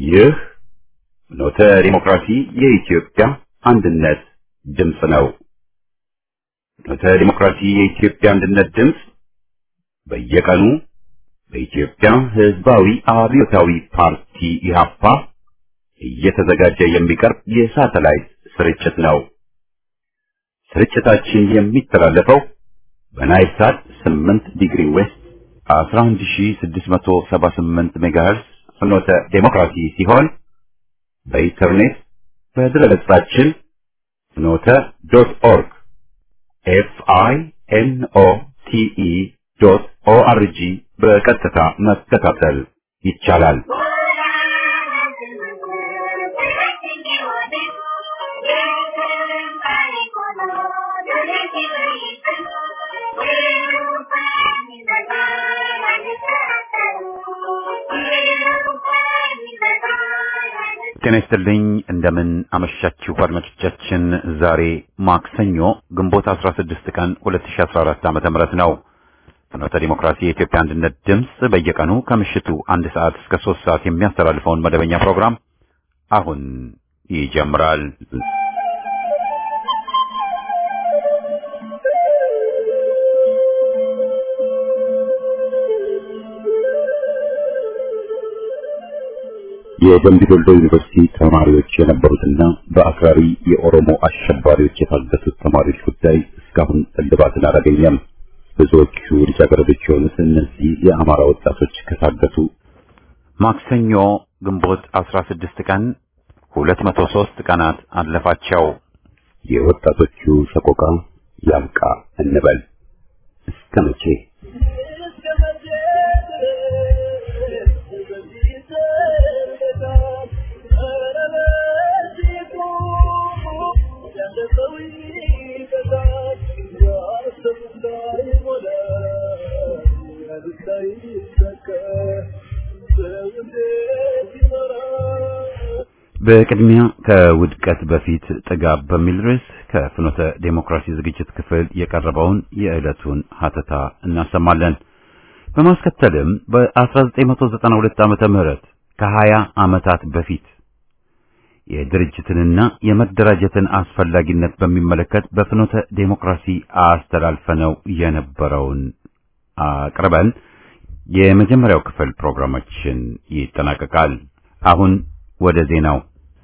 ይህ ኖተ ዲሞክራሲ የኢትዮጵያ አንድነት ድምፅ ነው። ኖተ ዲሞክራሲ የኢትዮጵያ አንድነት ድምፅ በየቀኑ በኢትዮጵያ ሕዝባዊ አብዮታዊ ፓርቲ ኢህአፓ እየተዘጋጀ የሚቀርብ የሳተላይት ስርጭት ነው። ስርጭታችን የሚተላለፈው በናይል ሳት 8 ዲግሪ ዌስት 11678 ሜጋሄርስ ፍኖተ ዴሞክራሲ ሲሆን በኢንተርኔት በድረገጻችን ፍኖተ ዶት ኦርግ ኤፍ አይ ኤን ኦ ቲ ኢ ዶት ኦ አር ጂ በቀጥታ መከታተል ይቻላል። ጤና ይስጥልኝ። እንደምን አመሻችሁ አድማጮቻችን። ዛሬ ማክሰኞ ግንቦት 16 ቀን 2014 ዓመተ ምህረት ነው። ፍኖተ ዲሞክራሲ የኢትዮጵያ አንድነት ድምፅ በየቀኑ ከምሽቱ አንድ ሰዓት እስከ ሶስት ሰዓት የሚያስተላልፈውን መደበኛ ፕሮግራም አሁን ይጀምራል። የደምቢ ዶሎ ዩኒቨርሲቲ ተማሪዎች የነበሩትና በአክራሪ የኦሮሞ አሸባሪዎች የታገቱት ተማሪዎች ጉዳይ እስካሁን እልባትን አላገኘም። ብዙዎቹ ልጃገረዶች የሆኑት እነዚህ የአማራ ወጣቶች ከታገቱ ማክሰኞ ግንቦት 16 ቀን 203 ቀናት አለፋቸው። የወጣቶቹ ሰቆቃ ያብቃ እንበል። እስከ መቼ? በቅድሚያ ከውድቀት በፊት ጥጋብ በሚል ርዕስ ከፍኖተ ዴሞክራሲ ዝግጅት ክፍል የቀረበውን የዕለቱን ሀተታ እናሰማለን። በማስከተልም በ1992 ዓመተ ምህረት ከ20 ዓመታት በፊት የድርጅትንና የመደራጀትን አስፈላጊነት በሚመለከት በፍኖተ ዴሞክራሲ አስተላልፈነው የነበረውን አቅርበን የመጀመሪያው ክፍል ፕሮግራማችን ይጠናቀቃል። አሁን ወደ ዜናው።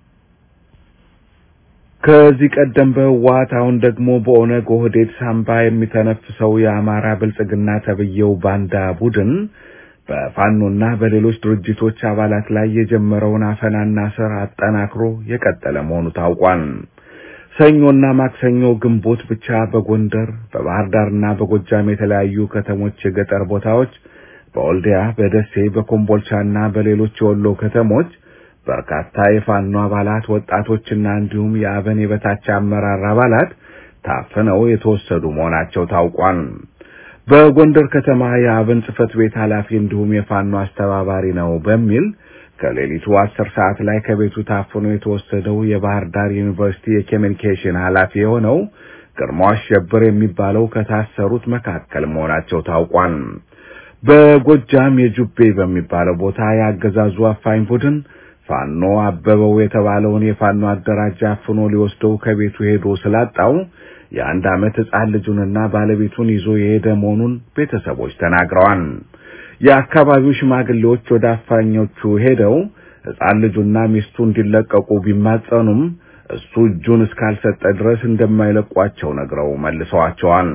ከዚህ ቀደም በህወሓት አሁን ደግሞ በኦነግ ኦህዴድ ሳምባ የሚተነፍሰው የአማራ ብልጽግና ተብዬው ባንዳ ቡድን በፋኖና በሌሎች ድርጅቶች አባላት ላይ የጀመረውን አፈናና ስር አጠናክሮ የቀጠለ መሆኑ ታውቋል። ሰኞና ማክሰኞ ግንቦት ብቻ በጎንደር በባህር ዳርና በጎጃም የተለያዩ ከተሞች የገጠር ቦታዎች፣ በወልዲያ፣ በደሴ፣ በኮምቦልቻና በሌሎች የወሎ ከተሞች በርካታ የፋኖ አባላት ወጣቶችና እንዲሁም የአበን የበታች አመራር አባላት ታፍነው የተወሰዱ መሆናቸው ታውቋል። በጎንደር ከተማ የአብን ጽህፈት ቤት ኃላፊ እንዲሁም የፋኖ አስተባባሪ ነው በሚል ከሌሊቱ አስር ሰዓት ላይ ከቤቱ ታፍኖ የተወሰደው የባህር ዳር ዩኒቨርሲቲ የኮሚኒኬሽን ኃላፊ የሆነው ግርማው አሸብር የሚባለው ከታሰሩት መካከል መሆናቸው ታውቋል። በጎጃም የጁቤ በሚባለው ቦታ የአገዛዙ አፋኝ ቡድን ፋኖ አበበው የተባለውን የፋኖ አደራጅ አፍኖ ሊወስደው ከቤቱ ሄዶ ስላጣው የአንድ ዓመት ሕፃን ልጁንና ባለቤቱን ይዞ የሄደ መሆኑን ቤተሰቦች ተናግረዋል። የአካባቢው ሽማግሌዎች ወደ አፋኞቹ ሄደው ሕፃን ልጁና ሚስቱ እንዲለቀቁ ቢማጸኑም እሱ እጁን እስካልሰጠ ድረስ እንደማይለቋቸው ነግረው መልሰዋቸዋል።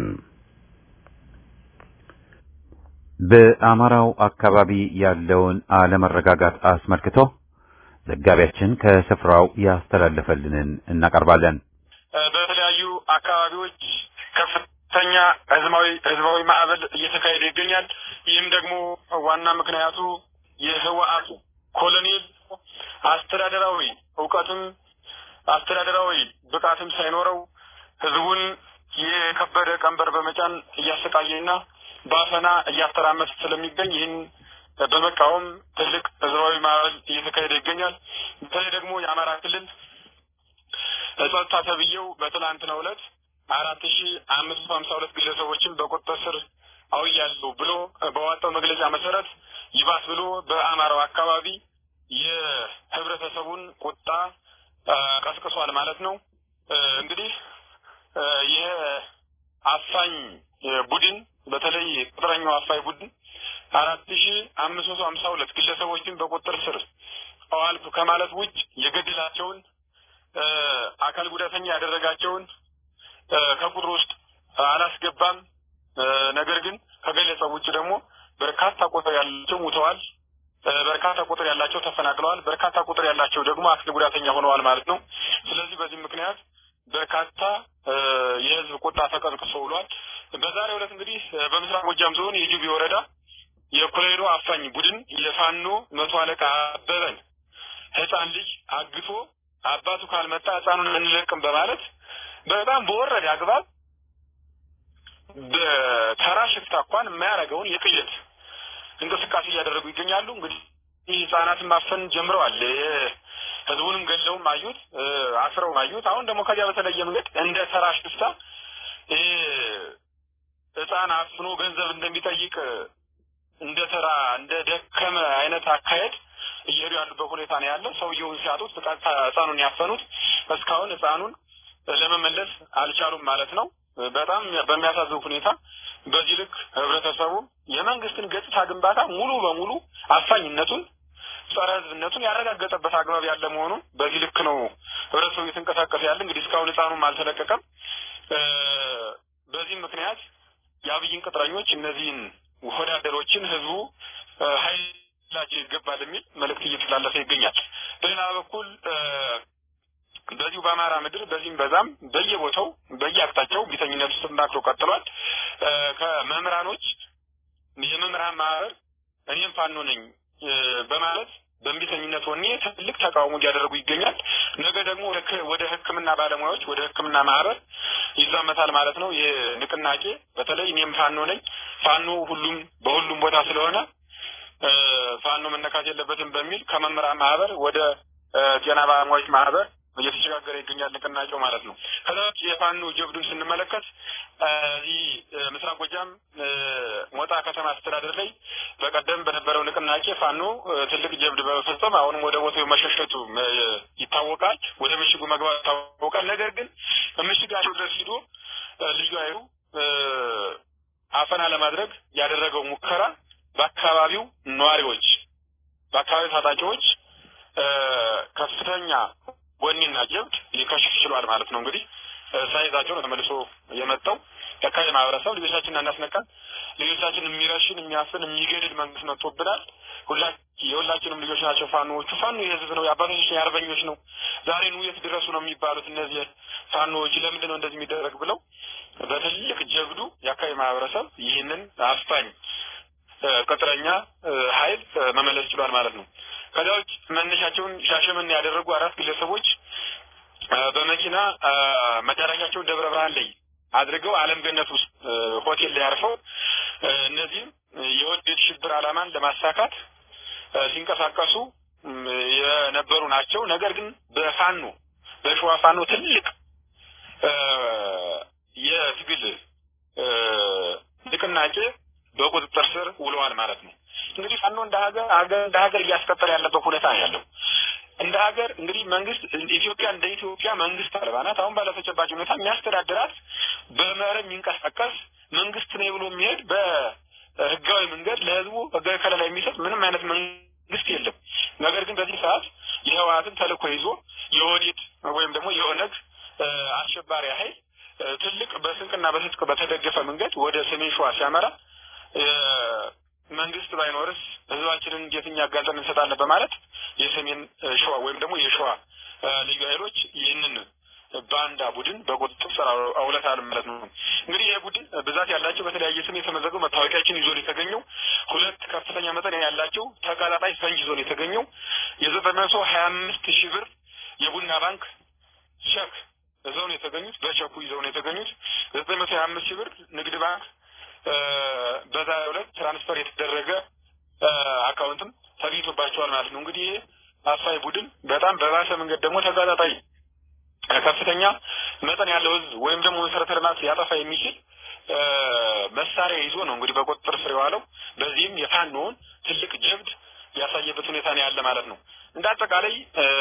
በአማራው አካባቢ ያለውን አለመረጋጋት አስመልክቶ ዘጋቢያችን ከስፍራው ያስተላለፈልንን እናቀርባለን። በተለያዩ አካባቢዎች ከፍተኛ ህዝባዊ ህዝባዊ ማዕበል እየተካሄደ ይገኛል። ይህም ደግሞ ዋና ምክንያቱ የህወሓቱ ኮሎኔል አስተዳደራዊ እውቀትም አስተዳደራዊ ብቃትም ሳይኖረው ህዝቡን የከበደ ቀንበር በመጫን እያሰቃየና በአፈና እያተራመሰ ስለሚገኝ ይህን በመቃወም ትልቅ ህዝባዊ ማዕበል እየተካሄደ ይገኛል። በተለይ ደግሞ የአማራ ክልል ጸጥታ ተብዬው በትናንትናው ዕለት አራት ሺ አምስት መቶ ሀምሳ ሁለት ግለሰቦችን በቁጥጥር ስር አውያለሁ ብሎ በዋጣው መግለጫ መሰረት ይባስ ብሎ በአማራው አካባቢ የህብረተሰቡን ቁጣ ቀስቅሷል ማለት ነው። እንግዲህ ይህ አፋኝ ቡድን በተለይ ቁጥረኛው አፋኝ ቡድን አራት ሺ አምስት መቶ ሀምሳ ሁለት ግለሰቦችን በቁጥር ስር አዋልኩ ከማለት ውጭ የገደላቸውን አካል ጉዳተኛ ያደረጋቸውን ከቁጥር ውስጥ አላስገባም። ነገር ግን ከገለጸው ውጭ ደግሞ በርካታ ቁጥር ያላቸው ሙተዋል፣ በርካታ ቁጥር ያላቸው ተፈናቅለዋል፣ በርካታ ቁጥር ያላቸው ደግሞ አካል ጉዳተኛ ሆነዋል ማለት ነው። ስለዚህ በዚህ ምክንያት በርካታ የህዝብ ቁጣ ተቀስቅሶ ውሏል። በዛሬው ዕለት እንግዲህ በምስራቅ ጎጃም ዞን የጁቢ ወረዳ የኮሎኔሉ አፋኝ ቡድን የፋኖ መቶ አለቃ አበበን ህፃን ልጅ አግቶ አባቱ ካልመጣ ህፃኑን አንለቅም በማለት በጣም በወረደ አግባብ በተራ ሽፍታ እንኳን የማያደርገውን የቅየት እንቅስቃሴ እያደረጉ ይገኛሉ። እንግዲህ ይህ ህጻናትን ማፈን ጀምረዋል። ህዝቡንም ገለውም አዩት፣ አስረውም አዩት። አሁን ደግሞ ከዚያ በተለየ መንገድ እንደ ተራ ሽፍታ ህፃን አፍኖ ገንዘብ እንደሚጠይቅ እንደ ተራ እንደ ደከመ አይነት አካሄድ እየሄዱ ያሉበት ሁኔታ ነው ያለው። ሰውየውን ሲያጡት በቀጥታ ህፃኑን ያፈኑት እስካሁን ህፃኑን ለመመለስ አልቻሉም ማለት ነው። በጣም በሚያሳዝን ሁኔታ በዚህ ልክ ህብረተሰቡ የመንግስትን ገጽታ ግንባታ ሙሉ በሙሉ አፋኝነቱን ጸረ ህዝብነቱን ያረጋገጠበት አግባብ ያለ መሆኑን በዚህ ልክ ነው ህብረተሰቡ እየተንቀሳቀሰ ያለ። እንግዲህ እስካሁን ህፃኑም አልተለቀቀም። በዚህም ምክንያት የአብይን ቅጥረኞች እነዚህን ወዳደሮችን ህዝቡ ኃይላቸው ይገባል የሚል መልእክት እየተላለፈ ይገኛል። በሌላ በኩል በዚሁ በአማራ ምድር በዚህም በዛም በየቦታው በየአቅጣጫው ቢተኝነቱ ተጠናክሮ ቀጥሏል። ከመምህራኖች የመምህራን ማህበር እኔም ፋኖ ነኝ በማለት በእንቢተኝነት ወኔ ትልቅ ተቃውሞ እያደረጉ ይገኛል። ነገ ደግሞ ወደ ሕክምና ባለሙያዎች ወደ ሕክምና ማህበር ይዛመታል ማለት ነው። ይህ ንቅናቄ በተለይ እኔም ፋኖ ነኝ ፋኖ ሁሉም በሁሉም ቦታ ስለሆነ ፋኖ መነካት የለበትም በሚል ከመምህራን ማህበር ወደ ጤና ባለሙያዎች ማህበር እየተሸጋገረ ይገኛል ንቅናቄው ማለት ነው። ከዛ ውጭ የፋኖ ጀብዱን ስንመለከት እዚህ ምስራቅ ጎጃም ሞጣ ከተማ አስተዳደር ላይ በቀደም በነበረው ንቅናቄ ፋኖ ትልቅ ጀብድ በመፈጸም አሁንም ወደ ቦታው መሸሸቱ ይታወቃል። ወደ ምሽጉ መግባት ይታወቃል። ነገር ግን ምሽጋቸው ድረስ ሂዶ ልዩ ኃይሉ አፈና ለማድረግ ያደረገው ሙከራ በአካባቢው ነዋሪዎች፣ በአካባቢው ታጣቂዎች ከፍተኛ ወኔና ጀብድ ሊከሽፍ ችሏል ማለት ነው። እንግዲህ ሳይዛቸው ነው ተመልሶ የመጣው የአካባቢ ማህበረሰብ ልጆቻችንን እናስነካል፣ ልጆቻችን የሚረሽን የሚያፍን የሚገድል መንግስት መጥቶብናል። ሁላ የሁላችንም ልጆች ናቸው ፋኖዎቹ። ፋኖ የህዝብ ነው፣ የአባቶች የአርበኞች ነው። ዛሬ ኑ የት ድረሱ ነው የሚባሉት እነዚህ ፋኖዎች ለምንድን ነው እንደዚህ የሚደረግ ብለው በትልቅ ጀብዱ የአካባቢ ማህበረሰብ ይህንን አፋኝ ቅጥረኛ ኃይል መመለስ ችሏል ማለት ነው። ከዚያ ውጭ መነሻቸውን ሻሸመኔ ያደረጉ አራት ግለሰቦች በመኪና መዳረሻቸውን ደብረ ብርሃን ላይ አድርገው አለም ገነት ውስጥ ሆቴል ላይ አርፈው እነዚህም የወደድ ሽብር ዓላማን ለማሳካት ሲንቀሳቀሱ የነበሩ ናቸው። ነገር ግን በፋኖ በሸዋ ፋኖ ትልቅ የትግል ንቅናቄ በቁጥጥር ስር ውለዋል ማለት ነው። እንግዲህ ፋኖ እንደ ሀገር ሀገር እንደ ሀገር እያስቀጠለ ያለበት ሁኔታ ነው ያለው። እንደ ሀገር እንግዲህ መንግስት ኢትዮጵያ እንደ ኢትዮጵያ መንግስት አልባ ናት። አሁን ባለ ተጨባጭ ሁኔታ የሚያስተዳድራት በመርህ የሚንቀሳቀስ መንግስት ነው ብሎ የሚሄድ በህጋዊ መንገድ ለህዝቡ ህጋዊ ከለላ የሚሰጥ ምንም አይነት መንግስት የለም። ነገር ግን በዚህ ሰዓት የህወሓትን ተልእኮ ይዞ የኦህዴድ ወይም ደግሞ የኦነግ አሸባሪ ኃይል ትልቅ በስንቅና በትጥቅ በተደገፈ መንገድ ወደ ሰሜን ሸዋ ሲያመራ መንግስት ባይኖርስ ህዝባችንን እንዴት እኛ አጋልጠን እንሰጣለን በማለት የሰሜን ሸዋ ወይም ደግሞ የሸዋ ልዩ ኃይሎች ይህንን ባንዳ ቡድን በቁጥጥር ስር አውለታል ማለት ነው። እንግዲህ ይህ ቡድን ብዛት ያላቸው በተለያየ ስም የተመዘገቡ መታወቂያችን ይዞ ነው የተገኘው። ሁለት ከፍተኛ መጠን ያላቸው ተቀጣጣይ ፈንጅ ይዞ ነው የተገኘው። የዘጠኝ መቶ ሀያ አምስት ሺህ ብር የቡና ባንክ ቸክ ይዘው ነው የተገኙት። በቸኩ ይዘው ነው የተገኙት። ዘጠኝ መቶ ሀያ አምስት ሺህ ብር ንግድ ባንክ በዛሬው ዕለት ትራንስፈር የተደረገ አካውንትም ተገኝቶባቸዋል ማለት ነው። እንግዲህ ይህ አፋይ ቡድን በጣም በባሰ መንገድ ደግሞ ተጋጣጣይ ከፍተኛ መጠን ያለው ህዝብ ወይም ደግሞ መሰረተ ልማት ሊያጠፋ የሚችል መሳሪያ ይዞ ነው እንግዲህ በቁጥጥር ስር የዋለው። በዚህም የፋኖውን ትልቅ ጀብድ ያሳየበት ሁኔታ ነው ያለ ማለት ነው። እንደ አጠቃላይ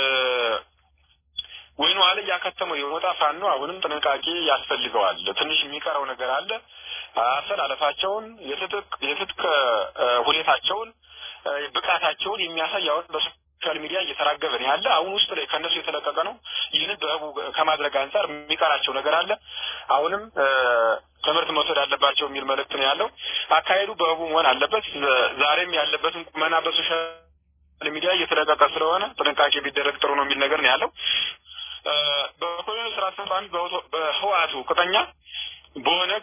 ወይኑ አለ ያከተመው የወጣ ፋኖ አሁንም ጥንቃቄ ያስፈልገዋል። ትንሽ የሚቀረው ነገር አለ። አሰላለፋቸውን፣ የትጥቅ የትጥቅ ሁኔታቸውን፣ ብቃታቸውን የሚያሳይ አሁን በሶሻል ሚዲያ እየተራገበ ነው ያለ። አሁን ውስጥ ላይ ከእነሱ የተለቀቀ ነው። ይህንን በህቡ ከማድረግ አንጻር የሚቀራቸው ነገር አለ። አሁንም ትምህርት መውሰድ አለባቸው የሚል መልእክት ነው ያለው። አካሄዱ በህቡ መሆን አለበት። ዛሬም ያለበትን ቁመና በሶሻል ሚዲያ እየተለቀቀ ስለሆነ ጥንቃቄ ቢደረግ ጥሩ ነው የሚል ነገር ነው ያለው። በኮሎኔል ስራ አስፈጻሚ በህወሓቱ ቅጠኛ በኦነግ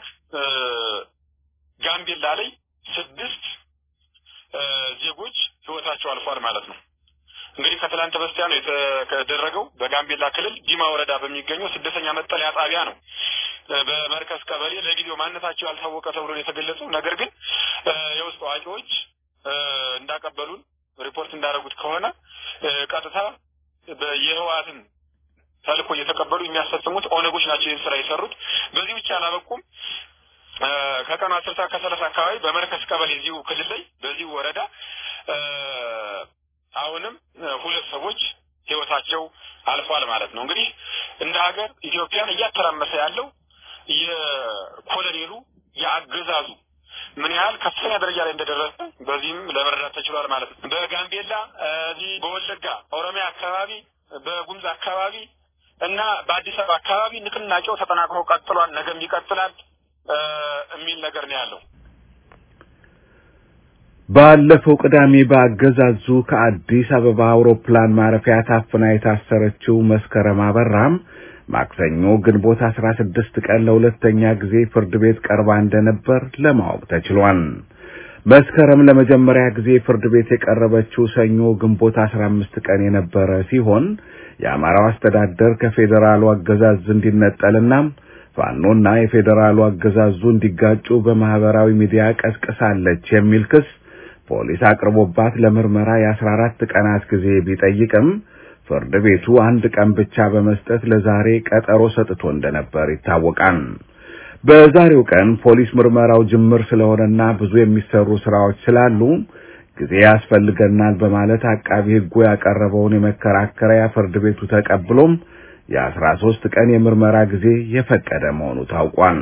ጋምቤላ ላይ ስድስት ዜጎች ህይወታቸው አልፏል ማለት ነው። እንግዲህ ከትላንት በስቲያ ነው የተደረገው። በጋምቤላ ክልል ዲማ ወረዳ በሚገኘው ስደተኛ መጠለያ ጣቢያ ነው። በመርከስ ቀበሌ ለጊዜው ማንነታቸው ያልታወቀ ተብሎ ነው የተገለጸው። ነገር ግን የውስጥ አዋቂዎች እንዳቀበሉን ሪፖርት እንዳደረጉት ከሆነ ቀጥታ የህወሓትን ተልእኮ እየተቀበሉ የሚያስፈጽሙት ኦነጎች ናቸው ይህን ስራ የሰሩት። በዚህ ብቻ አላበቁም። ከቀኑ አስር ሰዓት ከሰላሳ አካባቢ በመርከስ ቀበሌ እዚሁ ክልል ላይ በዚሁ ወረዳ አሁንም ሁለት ሰዎች ህይወታቸው አልፏል ማለት ነው። እንግዲህ እንደ ሀገር ኢትዮጵያን እያተራመሰ ያለው የኮሎኔሉ የአገዛዙ ምን ያህል ከፍተኛ ደረጃ ላይ እንደደረሰ በዚህም ለመረዳት ተችሏል ማለት ነው። በጋምቤላ እዚህ በወለጋ ኦሮሚያ አካባቢ በጉምዝ አካባቢ እና በአዲስ አበባ አካባቢ ንቅናቄው ተጠናክሮ ቀጥሏል። ነገም ይቀጥላል የሚል ነገር ነው ያለው። ባለፈው ቅዳሜ በአገዛዙ ከአዲስ አበባ አውሮፕላን ማረፊያ ታፍና የታሰረችው መስከረም አበራም ማክሰኞ ግንቦት 16 ቀን ለሁለተኛ ጊዜ ፍርድ ቤት ቀርባ እንደነበር ለማወቅ ተችሏል። መስከረም ለመጀመሪያ ጊዜ ፍርድ ቤት የቀረበችው ሰኞ ግንቦት 15 ቀን የነበረ ሲሆን የአማራው አስተዳደር ከፌዴራሉ አገዛዝ እንዲነጠልና ፋኖና የፌዴራሉ አገዛዙ እንዲጋጩ በማህበራዊ ሚዲያ ቀስቅሳለች የሚል ክስ ፖሊስ አቅርቦባት ለምርመራ የአስራ አራት ቀናት ጊዜ ቢጠይቅም ፍርድ ቤቱ አንድ ቀን ብቻ በመስጠት ለዛሬ ቀጠሮ ሰጥቶ እንደነበር ይታወቃል። በዛሬው ቀን ፖሊስ ምርመራው ጅምር ስለሆነና ብዙ የሚሰሩ ስራዎች ስላሉ ጊዜ ያስፈልገናል በማለት አቃቢ ሕጉ ያቀረበውን የመከራከሪያ ፍርድ ቤቱ ተቀብሎም የአስራ ሶስት ቀን የምርመራ ጊዜ የፈቀደ መሆኑ ታውቋል።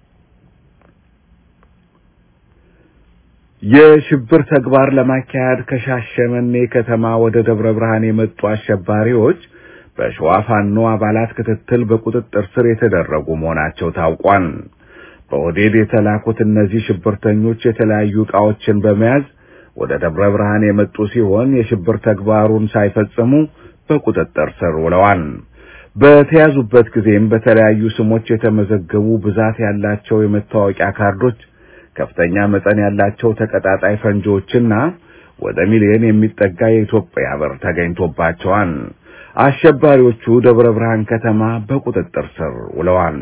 የሽብር ተግባር ለማካሄድ ከሻሸመኔ ከተማ ወደ ደብረ ብርሃን የመጡ አሸባሪዎች በሸዋ ፋኖ አባላት ክትትል በቁጥጥር ስር የተደረጉ መሆናቸው ታውቋል። በኦዴድ የተላኩት እነዚህ ሽብርተኞች የተለያዩ ዕቃዎችን በመያዝ ወደ ደብረ ብርሃን የመጡ ሲሆን የሽብር ተግባሩን ሳይፈጽሙ በቁጥጥር ስር ውለዋል። በተያዙበት ጊዜም በተለያዩ ስሞች የተመዘገቡ ብዛት ያላቸው የመታወቂያ ካርዶች፣ ከፍተኛ መጠን ያላቸው ተቀጣጣይ ፈንጂዎችና ወደ ሚሊዮን የሚጠጋ የኢትዮጵያ ብር ተገኝቶባቸዋል። አሸባሪዎቹ ደብረ ብርሃን ከተማ በቁጥጥር ስር ውለዋል።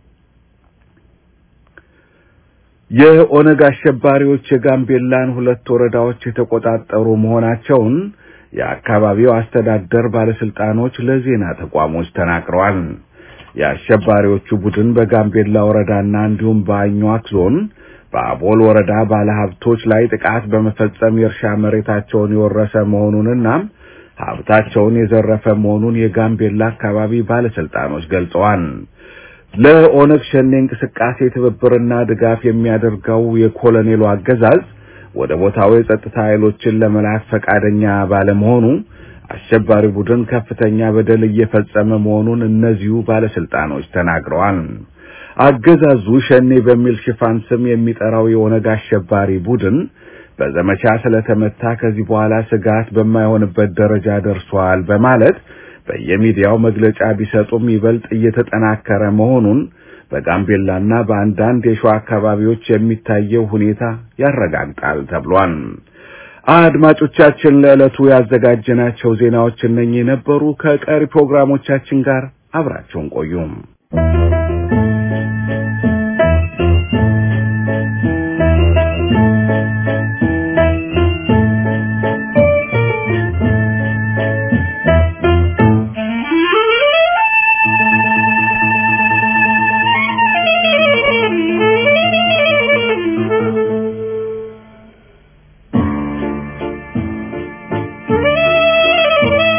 የኦነግ አሸባሪዎች የጋምቤላን ሁለት ወረዳዎች የተቆጣጠሩ መሆናቸውን የአካባቢው አስተዳደር ባለስልጣኖች ለዜና ተቋሞች ተናግረዋል። የአሸባሪዎቹ ቡድን በጋምቤላ ወረዳና እንዲሁም በአኟክ ዞን በአቦል ወረዳ ባለሀብቶች ላይ ጥቃት በመፈጸም የእርሻ መሬታቸውን የወረሰ መሆኑንና ሀብታቸውን የዘረፈ መሆኑን የጋምቤላ አካባቢ ባለስልጣኖች ገልጸዋል። ለኦነግ ሸኔ እንቅስቃሴ ትብብርና ድጋፍ የሚያደርገው የኮሎኔሉ አገዛዝ ወደ ቦታው የጸጥታ ኃይሎችን ለመላክ ፈቃደኛ ባለመሆኑ አሸባሪ ቡድን ከፍተኛ በደል እየፈጸመ መሆኑን እነዚሁ ባለስልጣኖች ተናግረዋል። አገዛዙ ሸኔ በሚል ሽፋን ስም የሚጠራው የኦነግ አሸባሪ ቡድን በዘመቻ ስለተመታ ከዚህ በኋላ ስጋት በማይሆንበት ደረጃ ደርሷል በማለት በየሚዲያው መግለጫ ቢሰጡም ይበልጥ እየተጠናከረ መሆኑን በጋምቤላና በአንዳንድ የሸዋ አካባቢዎች የሚታየው ሁኔታ ያረጋግጣል ተብሏል። አድማጮቻችን ለዕለቱ ያዘጋጀናቸው ዜናዎች እነኚህ ነበሩ። ከቀሪ ፕሮግራሞቻችን ጋር አብራቸውን ቆዩም። Thank you.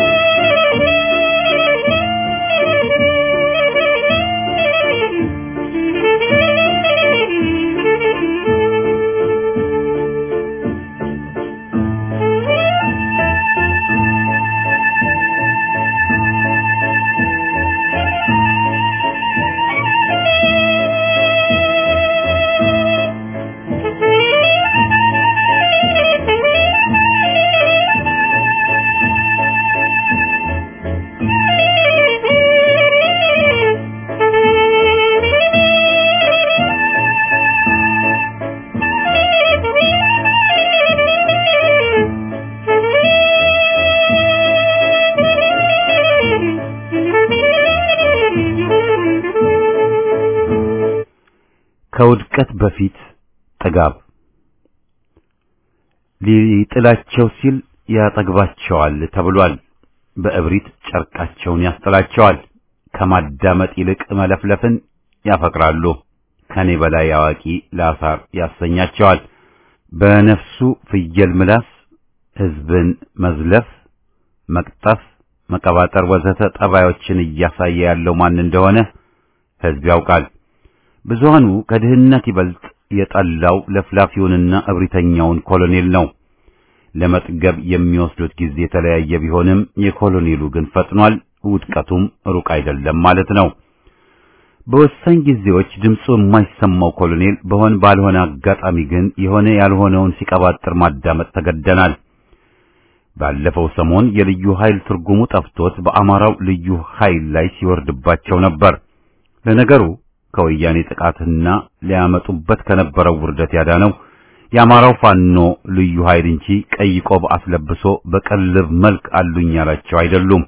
ከውድቀት በፊት ጥጋብ ሊጥላቸው ሲል ያጠግባቸዋል ተብሏል። በእብሪት ጨርቃቸውን ያስጥላቸዋል። ከማዳመጥ ይልቅ መለፍለፍን ያፈቅራሉ። ከኔ በላይ አዋቂ ላሳር ያሰኛቸዋል። በነፍሱ ፍየል ምላስ ሕዝብን መዝለፍ፣ መቅጠፍ፣ መቀባጠር ወዘተ ጠባዮችን እያሳየ ያለው ማን እንደሆነ ሕዝብ ያውቃል። ብዙሃኑ ከድህነት ይበልጥ የጠላው ለፍላፊውንና እብሪተኛውን ኮሎኔል ነው። ለመጥገብ የሚወስዱት ጊዜ የተለያየ ቢሆንም የኮሎኔሉ ግን ፈጥኗል። ውድቀቱም ሩቅ አይደለም ማለት ነው። በወሳኝ ጊዜዎች ድምፁ የማይሰማው ኮሎኔል በሆን ባልሆነ አጋጣሚ ግን የሆነ ያልሆነውን ሲቀባጥር ማዳመጥ ተገደናል። ባለፈው ሰሞን የልዩ ኃይል ትርጉሙ ጠፍቶት በአማራው ልዩ ኃይል ላይ ሲወርድባቸው ነበር። ለነገሩ ከወያኔ ጥቃትና ሊያመጡበት ከነበረው ውርደት ያዳነው የአማራው ፋኖ ልዩ ኃይል እንጂ ቀይ ቆብ አስለብሶ በቀልብ መልክ አሉኝ ያላቸው አይደሉም።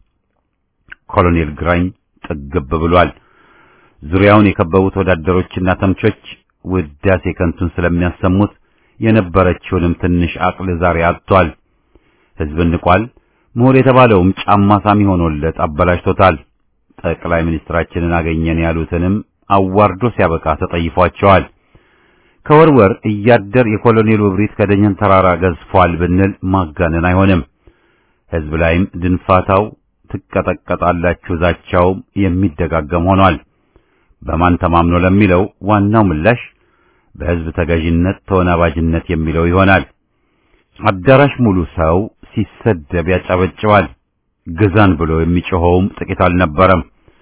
ኮሎኔል ግራኝ ጥግብ ብሏል። ዙሪያውን የከበቡት ወዳደሮችና ተምቾች ውዳሴ ከንቱን ስለሚያሰሙት የነበረችውንም ትንሽ አቅል ዛሬ አጥቷል። ሕዝብን ንቋል። ምሁር የተባለውም ጫማ ሳሚ ሆኖለት አበላሽቶታል። ጠቅላይ ሚኒስትራችንን አገኘን ያሉትንም አዋርዶ ሲያበቃ ተጠይፏቸዋል። ከወርወር እያደር የኮሎኔሉ እብሪት ከደጀን ተራራ ገዝፏል ብንል ማጋነን አይሆንም። ሕዝብ ላይም ድንፋታው ትቀጠቀጣላችሁ ዛቻውም የሚደጋገም ሆኗል። በማን ተማምኖ ለሚለው ዋናው ምላሽ በሕዝብ ተገዥነት ተወናባጅነት የሚለው ይሆናል። አዳራሽ ሙሉ ሰው ሲሰደብ ያጨበጭባል። ግዛን ብሎ የሚጮኸውም ጥቂት አልነበረም።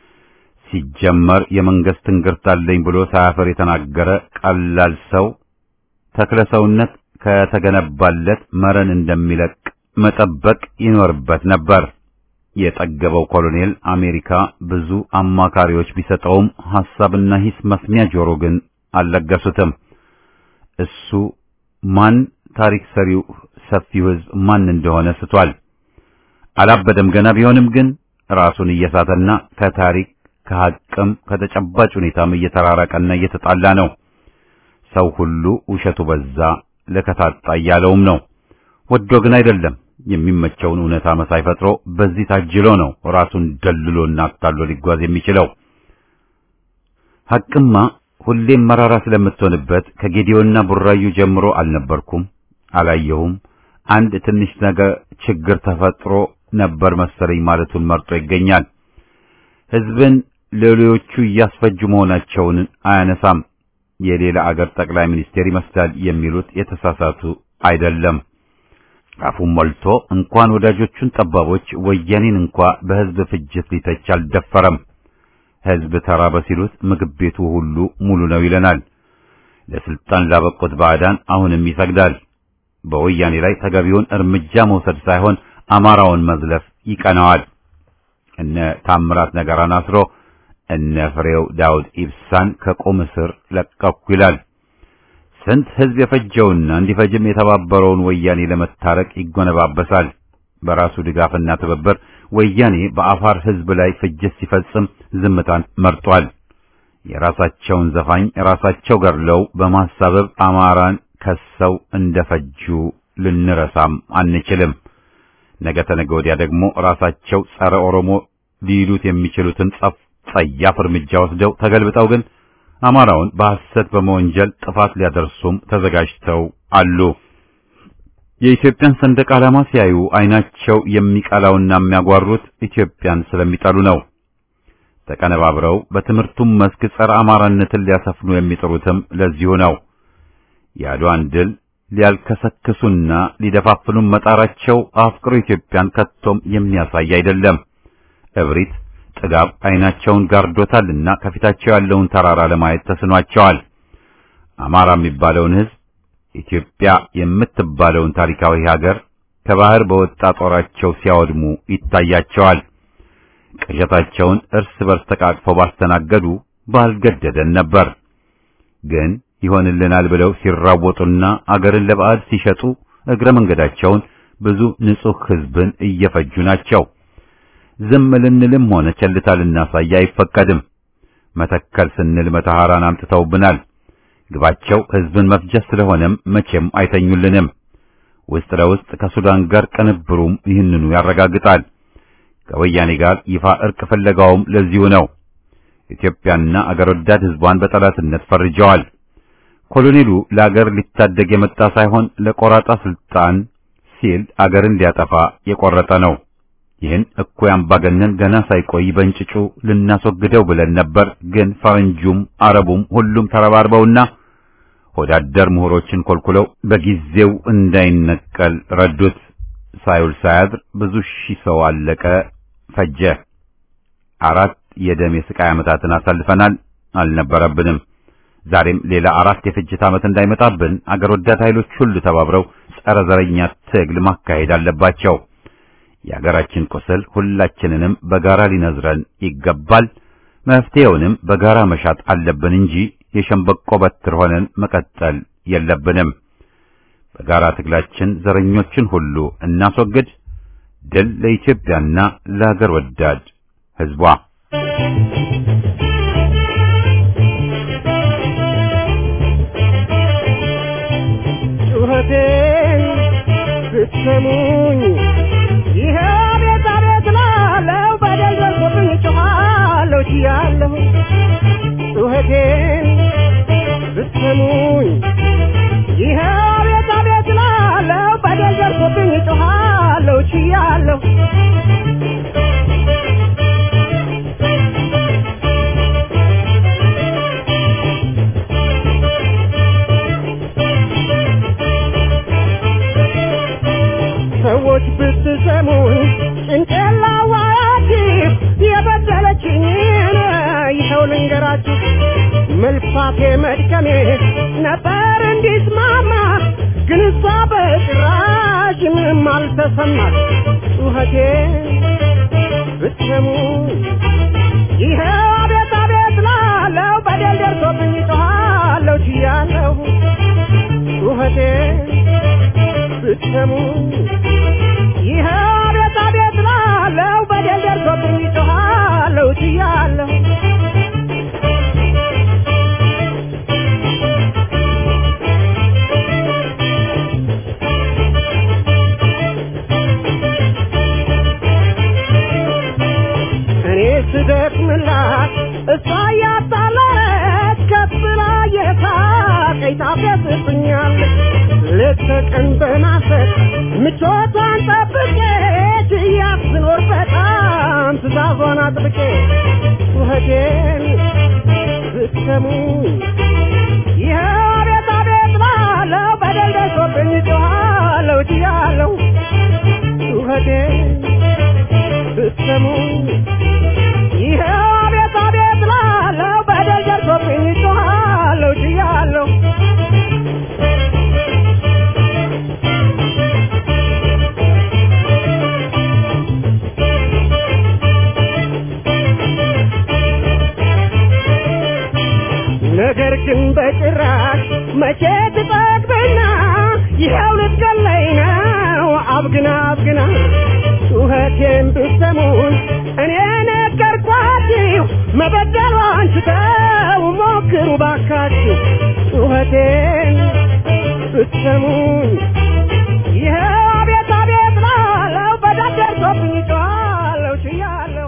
ሲጀመር የመንግስት ትንግርት አለኝ ብሎ ሳያፈር የተናገረ ቀላል ሰው ተክለ ሰውነት ከተገነባለት መረን እንደሚለቅ መጠበቅ ይኖርበት ነበር። የጠገበው ኮሎኔል አሜሪካ ብዙ አማካሪዎች ቢሰጠውም ሐሳብና ሂስ መስሚያ ጆሮ ግን አልለገሱትም። እሱ ማን ታሪክ ሰሪው ሰፊው ሕዝብ ማን እንደሆነ ስቷል። አላበደም ገና ቢሆንም ግን ራሱን እየሳተና ከታሪክ ከሐቅም ከተጨባጭ ሁኔታም እየተራራቀና እየተጣላ ነው። ሰው ሁሉ ውሸቱ በዛ ለከታጣ እያለውም ነው። ወዶ ግን አይደለም። የሚመቸውን እውነታ መሳይ ፈጥሮ በዚህ ታጅሎ ነው ራሱን ደልሎና አታሎ ሊጓዝ የሚችለው። ሐቅማ ሁሌም መራራ ስለምትሆንበት ከጌዲዮና ቡራዩ ጀምሮ አልነበርኩም፣ አላየሁም፣ አንድ ትንሽ ነገር ችግር ተፈጥሮ ነበር መሰለኝ ማለቱን መርጦ ይገኛል። ሕዝብን ሌሎቹ እያስፈጁ መሆናቸውን አያነሳም። የሌላ አገር ጠቅላይ ሚኒስቴር ይመስላል የሚሉት የተሳሳቱ አይደለም። አፉን ሞልቶ እንኳን ወዳጆቹን ጠባቦች ወያኔን እንኳ በሕዝብ ፍጅት ሊተች አልደፈረም። ሕዝብ ተራበ ሲሉት ምግብ ቤቱ ሁሉ ሙሉ ነው ይለናል። ለስልጣን ላበቁት ባዕዳን አሁንም ይሰግዳል። በወያኔ ላይ ተገቢውን እርምጃ መውሰድ ሳይሆን አማራውን መዝለፍ ይቀናዋል። እነ ታምራት ነገራን አስሮ እነ ፍሬው ዳውድ ኢብሳን ከቁም እስር ለቀኩ ይላል። ስንት ሕዝብ የፈጀውና እንዲፈጅም የተባበረውን ወያኔ ለመታረቅ ይጎነባበሳል። በራሱ ድጋፍና ትብብር ወያኔ በአፋር ሕዝብ ላይ ፍጅት ሲፈጽም ዝምታን መርጧል። የራሳቸውን ዘፋኝ ራሳቸው ገድለው በማሳበብ አማራን ከሰው እንደፈጁ ልንረሳም አንችልም። ነገ ተነገ ወዲያ ደግሞ ራሳቸው ጸረ ኦሮሞ ሊሉት የሚችሉትን ጸፍ ጸያፍ እርምጃ ወስደው ተገልብጠው ግን አማራውን በሐሰት በመወንጀል ጥፋት ሊያደርሱም ተዘጋጅተው አሉ። የኢትዮጵያን ሰንደቅ ዓላማ ሲያዩ አይናቸው የሚቀላውና የሚያጓሩት ኢትዮጵያን ስለሚጠሉ ነው። ተቀነባብረው በትምህርቱም መስክ ጸረ አማራነትን ሊያሰፍኑ የሚጥሩትም ለዚሁ ነው። የአድዋን ድል ሊያልከሰክሱና ሊደፋፍኑም መጣራቸው አፍቅሮ ኢትዮጵያን ከቶም የሚያሳይ አይደለም። እብሪት ጥጋብ አይናቸውን ጋርዶታልና ከፊታቸው ያለውን ተራራ ለማየት ተስኗቸዋል። አማራ የሚባለውን ሕዝብ ኢትዮጵያ የምትባለውን ታሪካዊ ሀገር ከባህር በወጣ ጦራቸው ሲያወድሙ ይታያቸዋል። ቅዠታቸውን እርስ በርስ ተቃቅፈው ባስተናገዱ ባልገደደን ነበር። ግን ይሆንልናል ብለው ሲራወጡና አገርን ለባዕድ ሲሸጡ እግረ መንገዳቸውን ብዙ ንጹሕ ሕዝብን እየፈጁ ናቸው። ዝም ልንልም ሆነ ቸልታ ልናሳይ አይፈቀድም። መተከል ስንል መተሐራን አምጥተውብናል። ግባቸው ህዝብን መፍጀት ስለሆነም መቼም አይተኙልንም። ውስጥ ለውስጥ ከሱዳን ጋር ቅንብሩም ይህንኑ ያረጋግጣል። ከወያኔ ጋር ይፋ እርቅ ፍለጋውም ለዚሁ ነው። ኢትዮጵያና አገር ወዳድ ህዝቧን በጠላትነት ፈርጀዋል። ኮሎኔሉ ለአገር ሊታደግ የመጣ ሳይሆን ለቆራጣ ስልጣን ሲል አገርን ሊያጠፋ የቆረጠ ነው። ይህን እኩይ አምባገነን ገና ሳይቆይ በእንጭጩ ልናስወግደው ብለን ነበር። ግን ፈረንጁም አረቡም ሁሉም ተረባርበውና ወዳደር ምሁሮችን ኮልኩለው በጊዜው እንዳይነቀል ረዱት። ሳይውል ሳያድር ብዙ ሺህ ሰው አለቀ፣ ፈጀ። አራት የደም የስቃይ ዓመታትን አሳልፈናል። አልነበረብንም። ዛሬም ሌላ አራት የፍጅት ዓመት እንዳይመጣብን አገር ወዳድ ኃይሎች ሁሉ ተባብረው ጸረ ዘረኛ ትግል ማካሄድ አለባቸው። የአገራችን ቁስል ሁላችንንም በጋራ ሊነዝረን ይገባል። መፍትሄውንም በጋራ መሻት አለብን እንጂ የሸምበቆ በትር ሆነን መቀጠል የለብንም። በጋራ ትግላችን ዘረኞችን ሁሉ እናስወግድ። ድል ለኢትዮጵያና ለሀገር ወዳድ ሕዝቧ። ጩኸቴን ብትሰሙኝ ይሄ ቤት አቤት ላለው በደል ደርሶብኝ ጮኻለሁ ችያለሁ ጩኸቴን ብትሰሙኝ ይሄ ቤት አቤት ላለው በደል ደርሶብኝ ጮኻለሁ ችያለሁ ሰዎች ብትሰሙኝ ጭንቅላዋያችሁ የበደለችኝን ይኸው ልንገራችሁ። መልፋቴ መድከሜ ነበር እንዲስማማ፣ ግን እሷ በጭራሽ ምንም አልተሰማት። ጩኸቴ ብትሰሙኝ ይኸው አቤት አቤት ላለው በደል ደርሶብኝ ጮኻለሁ ችያለሁ ጩኸቴ ብትሰሙ ይህ አቤት አቤት ላለው በደል ደርሶብኝ ጮኻለሁ ችያለሁ እኔ ስደክምላት እሷ እያጣላች ከፍ ብላ የሳቀኝ ታፌዝብኛለች ሌት ተቀን በማሰብ ምቾቷን ጠብቄ ችያት ስኖር በጣም ትእዛዟን አጥብቄ ጩኸቴን ብትሰሙኝ ይኸው አቤት አቤት ላለው በደል ደርሶብኝ ጮኻለሁ ችያለሁ ጩኸቴን ብትሰሙኝ ይኸው አቤት አቤት ላለው በደል ደርሶብኝ ጮኻለሁ ችያለሁ ነገር ግን በጭራሽ መቼ ትጠግብና ይኸው ልትገለኝ ነው አብግና አብግና ጩኸቴን ብትሰሙን እኔ ነገርኳችሁ መበደሏን ስተው ሞክሩ ባካችሁ ጩኸቴን ብትሰሙን ይኸው አቤት አቤት ላለው በደል ደርሶብኝ ጮኻለሁ ችያለሁ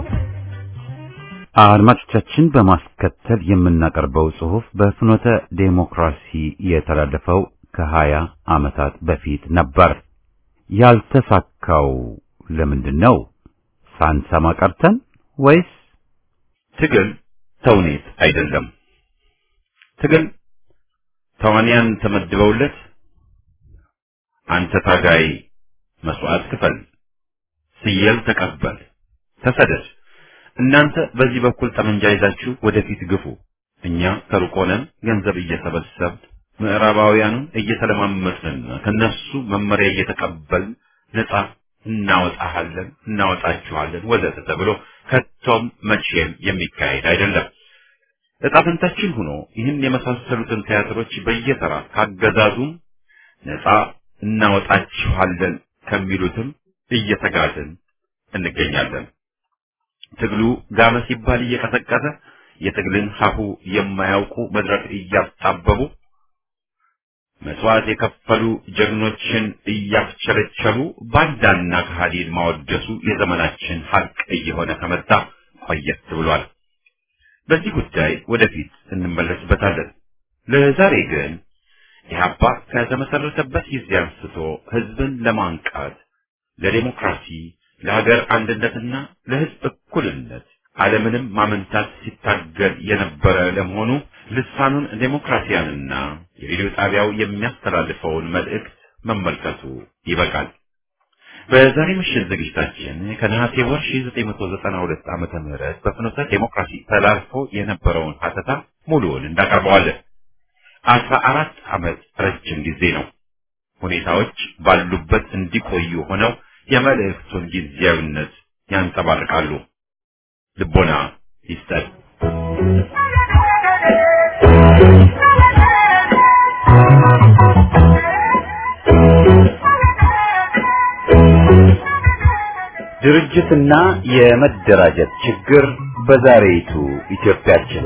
አድማጮቻችን በማስከተል የምናቀርበው ጽሑፍ በፍኖተ ዴሞክራሲ የተላለፈው ከሀያ ዓመታት በፊት ነበር። ያልተሳካው ለምንድን ነው? ሳንሰማ ቀርተን ወይስ ትግል ተውኔት አይደለም? ትግል ተዋንያን ተመድበውለት አንተ ታጋይ መስዋዕት ክፈል፣ ስየል ተቀበል፣ ተሰደድ እናንተ በዚህ በኩል ጠመንጃ ይዛችሁ ወደፊት ግፉ፣ እኛ ከሩቅ ሆነን ገንዘብ እየሰበሰብን ምዕራባውያኑን እየተለማመጥንና ከነሱ መመሪያ እየተቀበልን ነጻ እናወጣሃለን፣ እናወጣችኋለን ወዘተ ተብሎ ከቶም መቼም የሚካሄድ አይደለም። ዕጣ ፈንታችን ሆኖ ይህን የመሳሰሉትን ቲያትሮች በየተራ ካገዛዙም ነጻ እናወጣችኋለን ከሚሉትም እየተጋዝን እንገኛለን። ትግሉ ጋመ ሲባል እየቀሰቀሰ የትግልን ሀሁ የማያውቁ መድረክ እያስጣበቡ መስዋዕት የከፈሉ ጀግኖችን እያስቸለቸሉ ባንዳና ከሃዲን ማወደሱ የዘመናችን ሀቅ እየሆነ ከመጣ ቆየት ብሏል። በዚህ ጉዳይ ወደፊት እንመለስበታለን። ለዛሬ ግን ኢህአፓ ከተመሰረተበት ጊዜ አንስቶ ህዝብን ለማንቃት ለዴሞክራሲ፣ ለሀገር አንድነትና ለህዝብ እኩልነት ዓለምንም ማመንታት ሲታገል የነበረ ለመሆኑ ልሳኑን ዴሞክራሲያንና የሬዲዮ ጣቢያው የሚያስተላልፈውን መልእክት መመልከቱ ይበቃል። በዛሬ ምሽት ዝግጅታችን ከነሐሴ ወር 1992 ዓመተ ምህረት በፍኖተ ዴሞክራሲ ተላልፎ የነበረውን ሀተታ ሙሉውን እንዳቀርበዋለን። አስራ አራት ዓመት ረጅም ጊዜ ነው። ሁኔታዎች ባሉበት እንዲቆዩ ሆነው የመልእክቱን ጊዜያዊነት ያንጸባርቃሉ። ልቦና ይስጠን። ድርጅትና የመደራጀት ችግር በዛሬይቱ ኢትዮጵያችን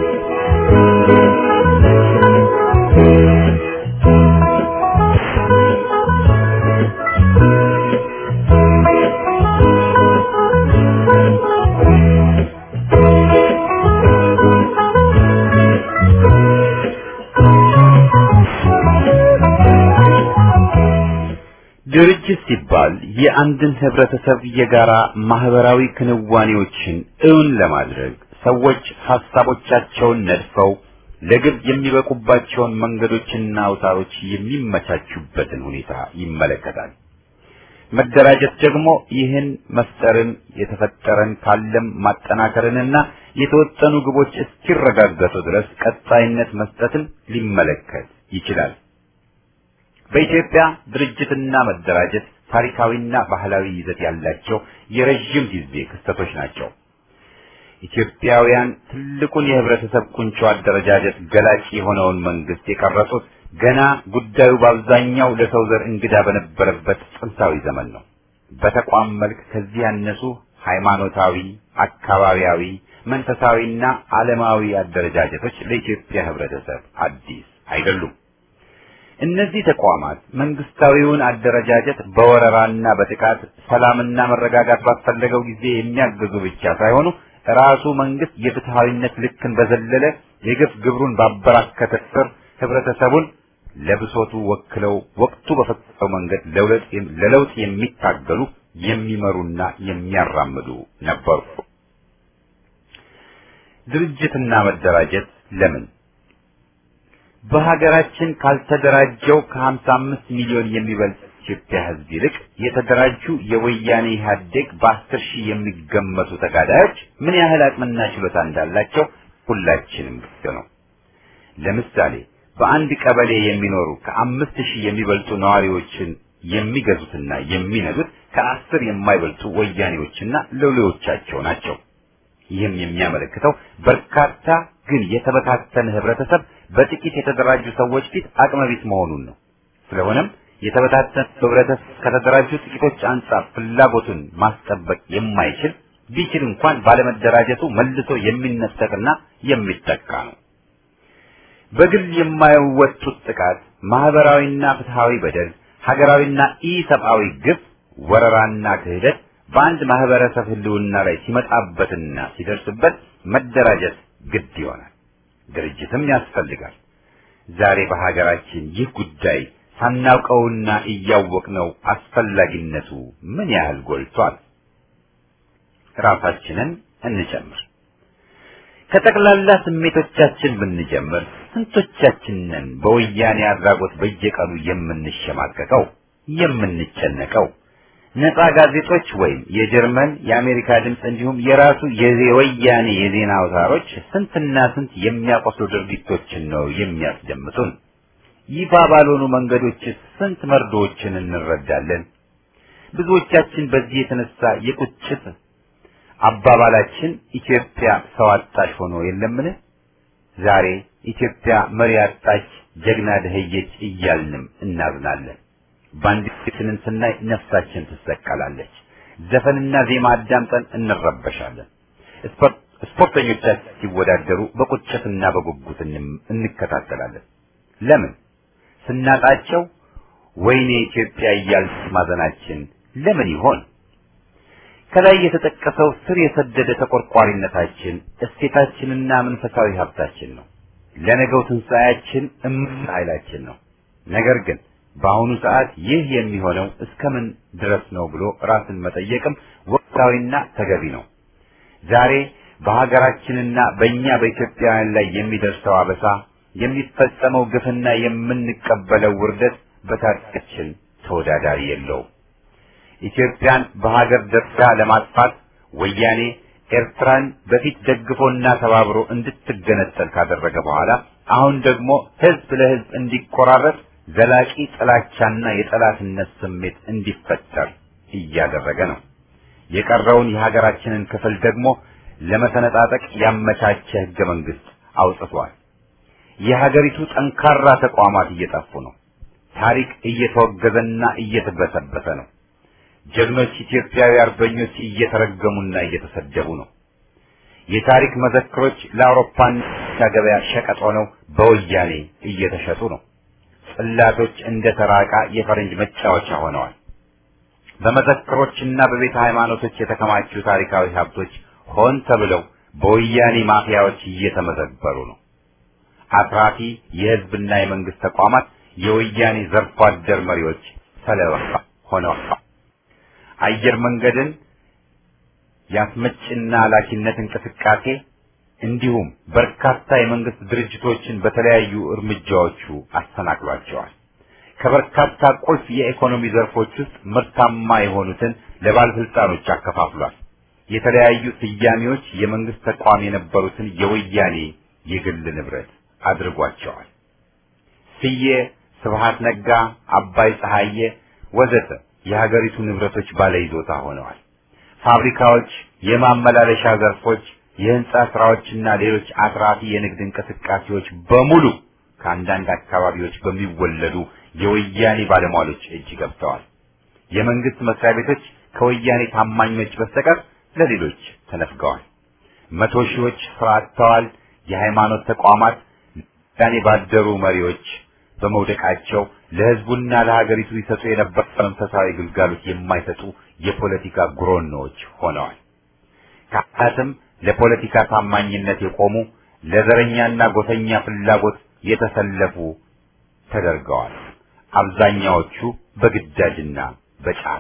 ድርጅት ሲባል የአንድን ህብረተሰብ የጋራ ማህበራዊ ክንዋኔዎችን እውን ለማድረግ ሰዎች ሐሳቦቻቸውን ነድፈው ለግብ የሚበቁባቸውን መንገዶችና አውታሮች የሚመቻቹበትን ሁኔታ ይመለከታል። መደራጀት ደግሞ ይህን መፍጠርን የተፈጠረን ካለም ማጠናከርንና የተወጠኑ ግቦች እስኪረጋገጡ ድረስ ቀጣይነት መስጠትን ሊመለከት ይችላል። በኢትዮጵያ ድርጅትና መደራጀት ታሪካዊና ባህላዊ ይዘት ያላቸው የረዥም ጊዜ ክስተቶች ናቸው። ኢትዮጵያውያን ትልቁን የህብረተሰብ ቁንጮ አደረጃጀት ገላጭ የሆነውን መንግስት የቀረጹት ገና ጉዳዩ በአብዛኛው ለሰው ዘር እንግዳ በነበረበት ጥንታዊ ዘመን ነው። በተቋም መልክ ከዚህ ያነሱ ሃይማኖታዊ፣ አካባቢያዊ፣ መንፈሳዊና ዓለማዊ አደረጃጀቶች ለኢትዮጵያ ህብረተሰብ አዲስ አይደሉም። እነዚህ ተቋማት መንግስታዊውን አደረጃጀት በወረራና በጥቃት ሰላምና መረጋጋት ባስፈለገው ጊዜ የሚያግዙ ብቻ ሳይሆኑ ራሱ መንግስት የፍትሃዊነት ልክን በዘለለ የግፍ ግብሩን ባበራከተ ስር ህብረተሰቡን ለብሶቱ ወክለው ወቅቱ በፈቀደው መንገድ ለለውጥ የሚታገሉ የሚመሩና የሚያራምዱ ነበሩ። ድርጅትና መደራጀት ለምን በሀገራችን ካልተደራጀው ከ55 ሚሊዮን የሚበልጥ ኢትዮጵያ ህዝብ ይልቅ የተደራጁ የወያኔ ኢህአዴግ በአስር ሺህ የሚገመቱ ተጋዳዮች ምን ያህል አቅምና ችሎታ እንዳላቸው ሁላችንም ግልጽ ነው። ለምሳሌ በአንድ ቀበሌ የሚኖሩ ከአምስት ሺህ የሚበልጡ ነዋሪዎችን የሚገዙትና የሚነዱት ከአስር የማይበልጡ ወያኔዎችና ሎሌዎቻቸው ናቸው። ይህም የሚያመለክተው በርካታ ግን የተበታተነ ህብረተሰብ በጥቂት የተደራጁ ሰዎች ፊት አቅመቢስ መሆኑን ነው። ስለሆነም የተበታተነ ህብረተሰብ ከተደራጁ ጥቂቶች አንጻር ፍላጎቱን ማስጠበቅ የማይችል ቢችል እንኳን ባለመደራጀቱ መልሶ የሚነጠቅና የሚጠቃ ነው። በግል የማይወጡት ጥቃት፣ ማህበራዊና ፍትሃዊ በደል፣ ሀገራዊና ኢሰብአዊ ግፍ፣ ወረራና ክህደት በአንድ ማህበረሰብ ህልውና ላይ ሲመጣበትና ሲደርስበት መደራጀት ግድ ይሆናል። ድርጅትም ያስፈልጋል። ዛሬ በሀገራችን ይህ ጉዳይ ሳናውቀውና እያወቅነው አስፈላጊነቱ ምን ያህል ጎልቷል? ራሳችንን እንጨምር። ከጠቅላላ ስሜቶቻችን ብንጀምር ስንቶቻችንን በወያኔ አድራጎት በየቀኑ የምንሸማቀቀው የምንጨነቀው? ነፃ ጋዜጦች ወይም የጀርመን የአሜሪካ ድምፅ እንዲሁም የራሱ የወያኔ የዜና አውታሮች ስንትና ስንት የሚያቆስሉ ድርጊቶችን ነው የሚያስደምጡን። ይፋ ባልሆኑ መንገዶች ስንት መርዶዎችን እንረዳለን። ብዙዎቻችን በዚህ የተነሳ የቁጭት አባባላችን ኢትዮጵያ ሰው አጣሽ ሆኖ የለምን? ዛሬ ኢትዮጵያ መሪ አጣች፣ ጀግና ደህየች እያልንም እናዝናለን። ባንዲራችንን ስናይ ነፍሳችን ትሰቀላለች። ዘፈንና ዜማ አዳምጠን እንረበሻለን። ስፖርተኞቻችን ሲወዳደሩ በቁጭትና በጉጉት እንከታተላለን። ለምን? ስናጣቸው ወይኔ ኢትዮጵያ እያልን ማዘናችን ለምን ይሆን? ከላይ የተጠቀሰው ስር የሰደደ ተቆርቋሪነታችን እሴታችንና መንፈሳዊ ሀብታችን ነው። ለነገው ትንሣኤያችን እምቅ ኃይላችን ነው። ነገር ግን በአሁኑ ሰዓት ይህ የሚሆነው እስከምን ድረስ ነው ብሎ ራስን መጠየቅም ወቅታዊና ተገቢ ነው። ዛሬ በሀገራችንና በእኛ በኢትዮጵያውያን ላይ የሚደርሰው አበሳ፣ የሚፈጸመው ግፍና የምንቀበለው ውርደት በታሪካችን ተወዳዳሪ የለውም። ኢትዮጵያን በሀገር ደረጃ ለማጥፋት ወያኔ ኤርትራን በፊት ደግፎና ተባብሮ እንድትገነጠል ካደረገ በኋላ አሁን ደግሞ ህዝብ ለህዝብ እንዲቆራረጥ ዘላቂ ጥላቻና የጠላትነት ስሜት እንዲፈጠር እያደረገ ነው። የቀረውን የሀገራችንን ክፍል ደግሞ ለመሰነጣጠቅ ያመቻቸ ህገ መንግስት አውጥቷል። የሀገሪቱ ጠንካራ ተቋማት እየጠፉ ነው። ታሪክ እየተወገዘና እየተበሰበሰ ነው። ጀግኖች ኢትዮጵያዊ አርበኞች እየተረገሙና እየተሰደቡ ነው። የታሪክ መዘክሮች ለአውሮፓና ገበያ ሸቀጥ ሆነው በወያኔ እየተሸጡ ነው። ጽላቶች እንደ ተራቃ የፈረንጅ መጫወቻ ሆነዋል። በመዘክሮችና በቤተ ሃይማኖቶች የተከማቹ ታሪካዊ ሀብቶች ሆን ተብለው በወያኔ ማፊያዎች እየተመዘበሩ ነው። አትራፊ የህዝብና የመንግስት ተቋማት የወያኔ ዘርፎ አደር መሪዎች ሰለባ ሆነዋል። አየር መንገድን የአስመጭና ላኪነት እንቅስቃሴ እንዲሁም በርካታ የመንግስት ድርጅቶችን በተለያዩ እርምጃዎቹ አሰናክሏቸዋል። ከበርካታ ቁልፍ የኢኮኖሚ ዘርፎች ውስጥ ምርታማ የሆኑትን ለባለስልጣኖች አከፋፍሏል። የተለያዩ ስያሜዎች የመንግስት ተቋም የነበሩትን የወያኔ የግል ንብረት አድርጓቸዋል። ስዬ፣ ስብሃት ነጋ፣ አባይ ፀሐዬ ወዘተ የሀገሪቱ ንብረቶች ባለይዞታ ሆነዋል። ፋብሪካዎች፣ የማመላለሻ ዘርፎች፣ የህንጻ ስራዎችና ሌሎች አትራፊ የንግድ እንቅስቃሴዎች በሙሉ ከአንዳንድ አካባቢዎች በሚወለዱ የወያኔ ባለሟሎች እጅ ገብተዋል። የመንግስት መስሪያ ቤቶች ከወያኔ ታማኞች በስተቀር ለሌሎች ተነፍገዋል። መቶ ሺዎች ስራ አጥተዋል። የሃይማኖት ተቋማት ያኔ ባደሩ መሪዎች በመውደቃቸው ለህዝቡና ለሀገሪቱ ይሰጡ የነበረ መንፈሳዊ ግልጋሎት የማይሰጡ የፖለቲካ ጉሮኖዎች ሆነዋል። ካህናትም ለፖለቲካ ታማኝነት የቆሙ ለዘረኛና ጎሰኛ ፍላጎት የተሰለፉ ተደርገዋል። አብዛኛዎቹ በግዳጅና በጫና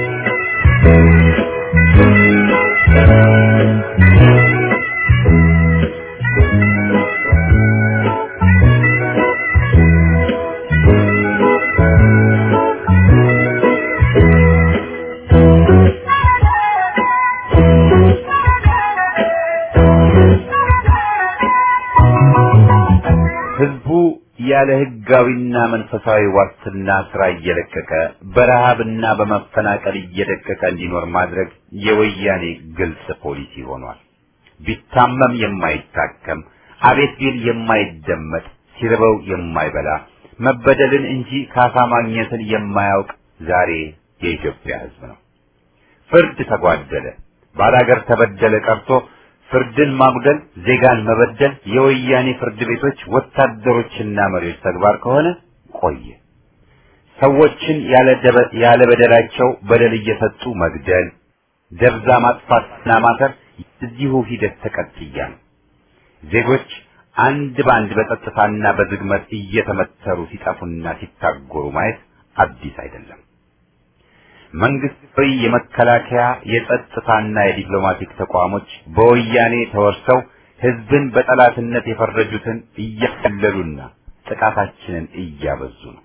ህዝቡ ያለ ህጋዊና መንፈሳዊ ዋስትና ስራ እየለቀቀ በረሃብና በመፈናቀል እየደቀቀ እንዲኖር ማድረግ የወያኔ ግልጽ ፖሊሲ ሆኗል። ቢታመም የማይታከም አቤት ቢል የማይደመጥ ሲርበው የማይበላ መበደልን እንጂ ካሳ ማግኘትን የማያውቅ ዛሬ የኢትዮጵያ ህዝብ ነው። ፍርድ ተጓደለ፣ ባላገር ተበደለ ቀርቶ ፍርድን ማጉደል፣ ዜጋን መበደል የወያኔ ፍርድ ቤቶች ወታደሮችና መሪዎች ተግባር ከሆነ ቆየ። ሰዎችን ያለ በደላቸው በደል እየሰጡ መግደል፣ ደብዛ ማጥፋትና ማሰር እዚሁ ሂደት ተቀጥያ ነው። ዜጎች አንድ በአንድ በጸጥታና በዝግመት እየተመተሩ ሲጠፉና ሲታጎሩ ማየት አዲስ አይደለም። መንግስታዊ የመከላከያ የጸጥታና የዲፕሎማቲክ ተቋሞች በወያኔ ተወርሰው ህዝብን በጠላትነት የፈረጁትን እያቀለሉና ጥቃታችንን እያበዙ ነው።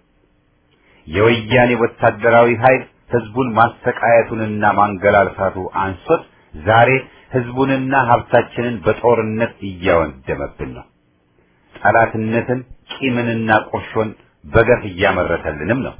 የወያኔ ወታደራዊ ኃይል ህዝቡን ማሰቃየቱንና ማንገላልሳቱ አንሶት ዛሬ ህዝቡንና ሀብታችንን በጦርነት እያወደመብን ነው። ጠላትነትን፣ ቂምንና ቁርሾን በገፍ እያመረተልንም ነው።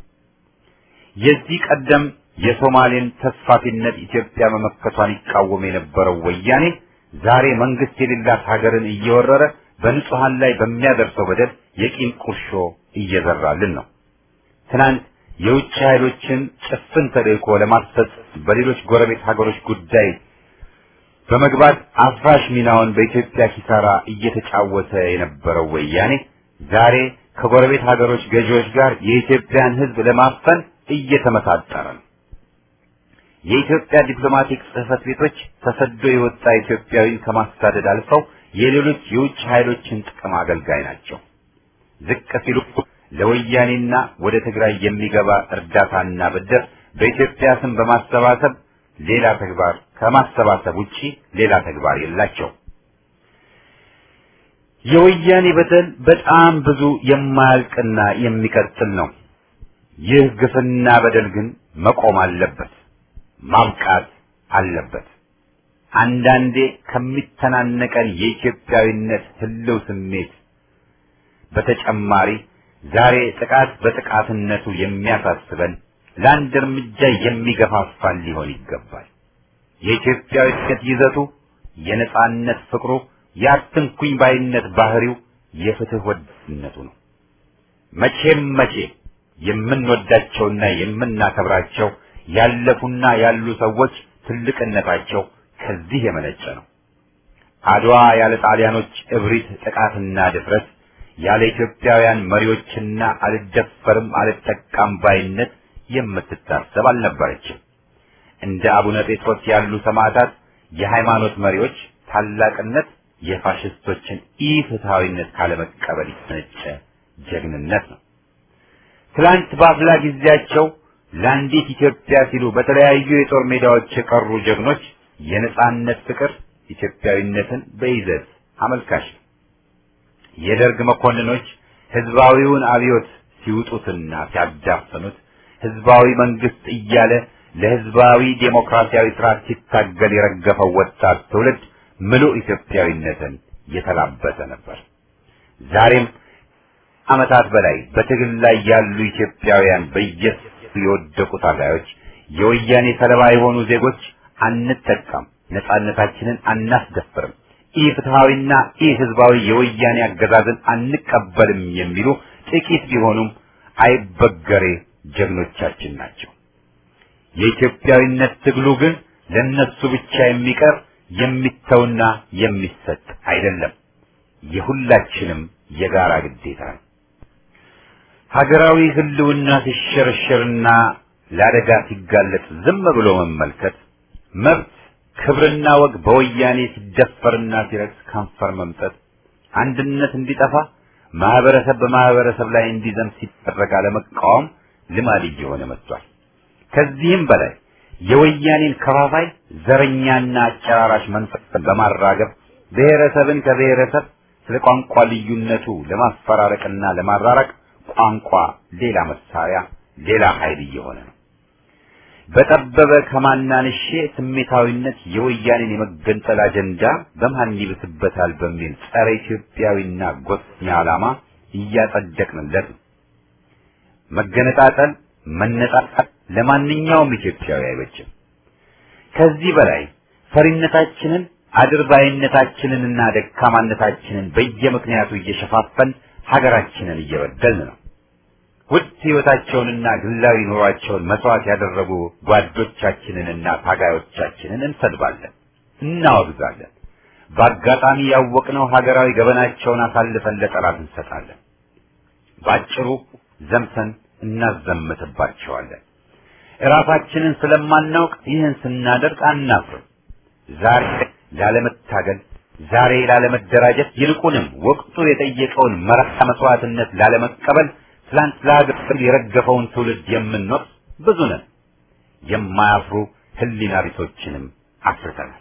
የዚህ ቀደም የሶማሌን ተስፋፊነት ኢትዮጵያ መመከቷን ይቃወም የነበረው ወያኔ ዛሬ መንግስት የሌላት ሀገርን እየወረረ በንጹሃን ላይ በሚያደርሰው በደል የቂም ቁርሾ እየዘራልን ነው። ትናንት የውጭ ኃይሎችን ጭፍን ተልእኮ ለማስፈጸም በሌሎች ጎረቤት ሀገሮች ጉዳይ በመግባት አፍራሽ ሚናውን በኢትዮጵያ ኪሳራ እየተጫወተ የነበረው ወያኔ ዛሬ ከጎረቤት ሀገሮች ገዢዎች ጋር የኢትዮጵያን ሕዝብ ለማፈን እየተመሳጠረ ነው። የኢትዮጵያ ዲፕሎማቲክ ጽሕፈት ቤቶች ተሰዶ የወጣ ኢትዮጵያዊን ከማሳደድ አልፈው የሌሎች የውጭ ኃይሎችን ጥቅም አገልጋይ ናቸው። ዝቅ ሲሉ ለወያኔና ወደ ትግራይ የሚገባ እርዳታና ብድር በኢትዮጵያ ስም በማሰባሰብ ሌላ ተግባር ከማሰባሰብ ውጪ ሌላ ተግባር የላቸው። የወያኔ በደል በጣም ብዙ የማያልቅና የሚቀጥል ነው። ይህ ግፍና በደል ግን መቆም አለበት፣ ማብቃት አለበት። አንዳንዴ ከሚተናነቀን የኢትዮጵያዊነት ህልው ስሜት በተጨማሪ ዛሬ ጥቃት በጥቃትነቱ የሚያሳስበን ለአንድ እርምጃ የሚገፋፋን ሊሆን ይገባል። የኢትዮጵያዊነት ይዘቱ፣ የነጻነት ፍቅሩ፣ የአትንኩኝ ባይነት ባህሪው፣ የፍትህ ወዳድነቱ ነው። መቼም መቼ የምንወዳቸውና የምናከብራቸው ያለፉና ያሉ ሰዎች ትልቅነታቸው ከዚህ የመነጨ ነው። አድዋ ያለ ጣሊያኖች እብሪት፣ ጥቃትና ድፍረት ያለ ኢትዮጵያውያን መሪዎችና አልደፈርም አልጠቃም ባይነት የምትታሰብ አልነበረችም። እንደ አቡነ ጴጥሮስ ያሉ ሰማዕታት የሃይማኖት መሪዎች ታላቅነት የፋሽስቶችን ኢፍትሐዊነት ካለመቀበል የተነጨ ጀግንነት ነው። ትላንት በአፍላ ጊዜያቸው ለአንዲት ኢትዮጵያ ሲሉ በተለያዩ የጦር ሜዳዎች የቀሩ ጀግኖች የነጻነት ፍቅር ኢትዮጵያዊነትን በይዘት አመልካች ነው። የደርግ መኮንኖች ህዝባዊውን አብዮት ሲውጡትና ሲያዳፍኑት ህዝባዊ መንግስት እያለ ለህዝባዊ ዴሞክራሲያዊ ስርዓት ሲታገል የረገፈው ወጣት ትውልድ ምሉእ ኢትዮጵያዊነትን የተላበሰ ነበር። ዛሬም ዓመታት በላይ በትግል ላይ ያሉ ኢትዮጵያውያን በየሱ የወደቁ ታጋዮች፣ የወያኔ ሰለባ የሆኑ ዜጎች አንጠቃም፣ ነጻነታችንን አናስደፍርም፣ ኢፍትሐዊና ኢህዝባዊ የወያኔ አገዛዝን አንቀበልም የሚሉ ጥቂት ቢሆኑም አይበገሬ ጀግኖቻችን ናቸው። የኢትዮጵያዊነት ትግሉ ግን ለነሱ ብቻ የሚቀር የሚተውና የሚሰጥ አይደለም። የሁላችንም የጋራ ግዴታ ነው። ሀገራዊ ህልውና ሲሸረሸርና ለአደጋ ሲጋለጥ ዝም ብሎ መመልከት፣ መብት ክብርና ወግ በወያኔ ሲደፈርና ሲረክስ ከንፈር መምጠት፣ አንድነት እንዲጠፋ ማህበረሰብ በማህበረሰብ ላይ እንዲዘምት ሲደረግ አለመቃወም ልማድ እየሆነ መጥቷል። ከዚህም በላይ የወያኔን ከፋፋይ ዘረኛና አጨራራሽ መንፈስን በማራገብ ብሔረሰብን ከብሔረሰብ ስለ ቋንቋ ልዩነቱ ለማፈራረቅና ለማራራቅ ቋንቋ ሌላ መሳሪያ፣ ሌላ ኃይል እየሆነ ነው። በጠበበ ከማናንሼ ስሜታዊነት የወያኔን የመገንጠል አጀንዳ በማን ይብስበታል በሚል ጸረ ኢትዮጵያዊና ጎሰኛ ዓላማ እያጸደቅንለት ነው። መገነጣጠል፣ መነጣጣል ለማንኛውም ኢትዮጵያዊ አይበጅም። ከዚህ በላይ ፈሪነታችንን አድርባይነታችንንና ደካማነታችንን በየምክንያቱ እየሸፋፈን ሀገራችንን እየበደልን ነው። ውድ ሕይወታቸውንና ግላዊ ኑሯቸውን መስዋዕት ያደረጉ ጓዶቻችንንና ታጋዮቻችንን እንሰድባለን፣ እናወግዛለን። በአጋጣሚ ያወቅነው ሀገራዊ ገበናቸውን አሳልፈን ለጠላት እንሰጣለን። ባጭሩ ዘምተን እናዘምትባቸዋለን። እራሳችንን ስለማናውቅ ይህን ስናደርግ አናፍርም። ዛሬ ላለመታገል፣ ዛሬ ላለመደራጀት፣ ይልቁንም ወቅቱ የጠየቀውን መራራ መስዋዕትነት ላለመቀበል ትላንት ለሀገር የረገፈውን ትውልድ የምንወቅስ ብዙ ነን። የማያፍሩ ህሊና ቢሶችንም አፍርተናል።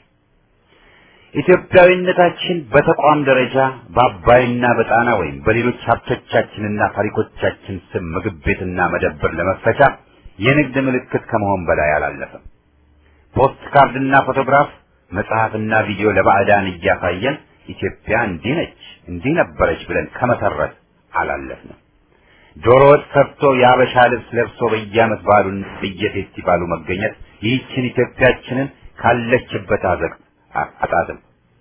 ኢትዮጵያዊነታችን በተቋም ደረጃ በአባይና በጣና ወይም በሌሎች ሀብቶቻችንና ታሪኮቻችን ስም ምግብ ቤትና መደብር ለመፈቻ የንግድ ምልክት ከመሆን በላይ አላለፈም። ፖስት ካርድና ፎቶግራፍ፣ መጽሐፍና ቪዲዮ ለባዕዳን እያሳየን ኢትዮጵያ እንዲህ ነች እንዲህ ነበረች ብለን ከመሰረት አላለፍንም። ዶሮ ወጥ ሰርቶ የአበሻ ልብስ ለብሶ በየዓመት በዓሉን በየፌስቲቫሉ መገኘት ይህችን ኢትዮጵያችንን ካለችበት አዘቅት አጣጥም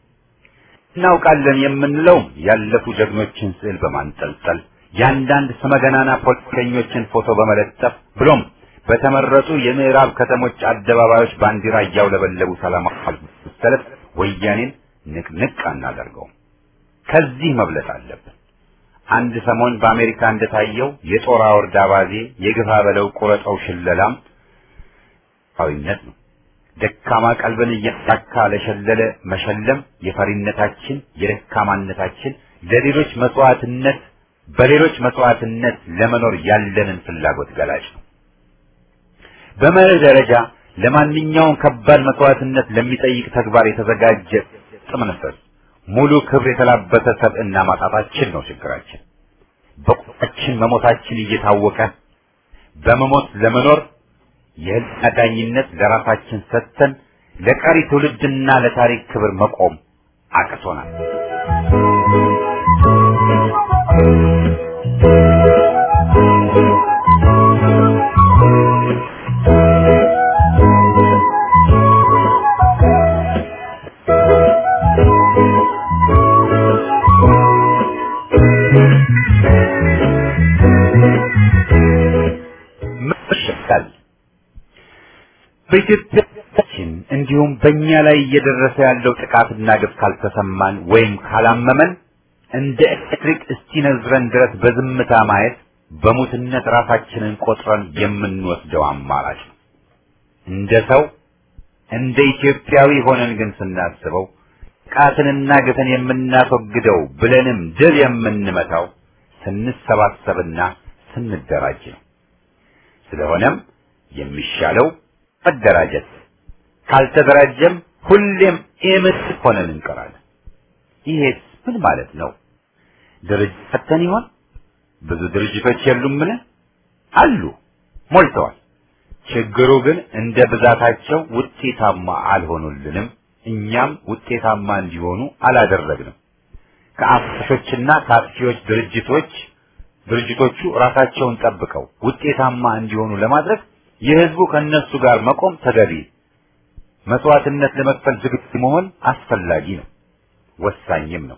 እናውቃለን የምንለውም ያለፉ ጀግኖችን ስዕል በማንጠልጠል የአንዳንድ ስመገናና ፖለቲከኞችን ፎቶ በመለጠፍ ብሎም በተመረጡ የምዕራብ ከተሞች አደባባዮች ባንዲራ እያውለበለቡ ሰላማዊ ሰልፍ ወያኔን ንቅንቅ አናደርገውም። ከዚህ መብለጥ አለብን። አንድ ሰሞን በአሜሪካ እንደታየው የጦር አውርድ አባዜ፣ የግፋ በለው ቁረጠው ሽለላም ዊነት ነው። ደካማ ቀልብን እያሳካ ለሸለለ መሸለም የፈሪነታችን የደካማነታችን ለሌሎች መስዋዕትነት በሌሎች መስዋዕትነት ለመኖር ያለንን ፍላጎት ገላጭ ነው። በመርህ ደረጃ ለማንኛውም ከባድ መስዋዕትነት ለሚጠይቅ ተግባር የተዘጋጀ ጥምንፈስ ሙሉ ክብር የተላበሰ ሰብዕና ማጣታችን ነው ችግራችን። በቁጣችን መሞታችን እየታወቀ በመሞት ለመኖር የህልና ዳኝነት ለራሳችን ሰጥተን ለቀሪ ትውልድና ለታሪክ ክብር መቆም አቅቶናል። መሸሻል በኢትዮጵያችን እንዲሁም በእኛ ላይ እየደረሰ ያለው ጥቃትና ግፍ ካልተሰማን ወይም ካላመመን እንደ ኤሌክትሪክ እስኪነዝረን ድረስ በዝምታ ማየት በሙትነት ራሳችንን ቆጥረን የምንወስደው አማራጭ ነው። እንደ ሰው እንደ ኢትዮጵያዊ ሆነን ግን ስናስበው ጥቃትንና ግፍን የምናስወግደው ብለንም ድል የምንመታው ስንሰባሰብና ስንደራጅ ነው። ስለሆነም የሚሻለው መደራጀት፣ ካልተደራጀም ሁሌም ኤምስ ሆነን እንቀራለን። ይሄስ ምን ማለት ነው? ድርጅት ፈተን ይሆን? ብዙ ድርጅቶች የሉምን? አሉ፣ ሞልተዋል። ችግሩ ግን እንደ ብዛታቸው ውጤታማ አልሆኑልንም። እኛም ውጤታማ እንዲሆኑ አላደረግንም። ከአፍሾችና ከአጥፊዎች ድርጅቶች ድርጅቶቹ ራሳቸውን ጠብቀው ውጤታማ እንዲሆኑ ለማድረግ የህዝቡ ከነሱ ጋር መቆም ተገቢ፣ መስዋዕትነት ለመክፈል ዝግጁ መሆን አስፈላጊ ነው፣ ወሳኝም ነው።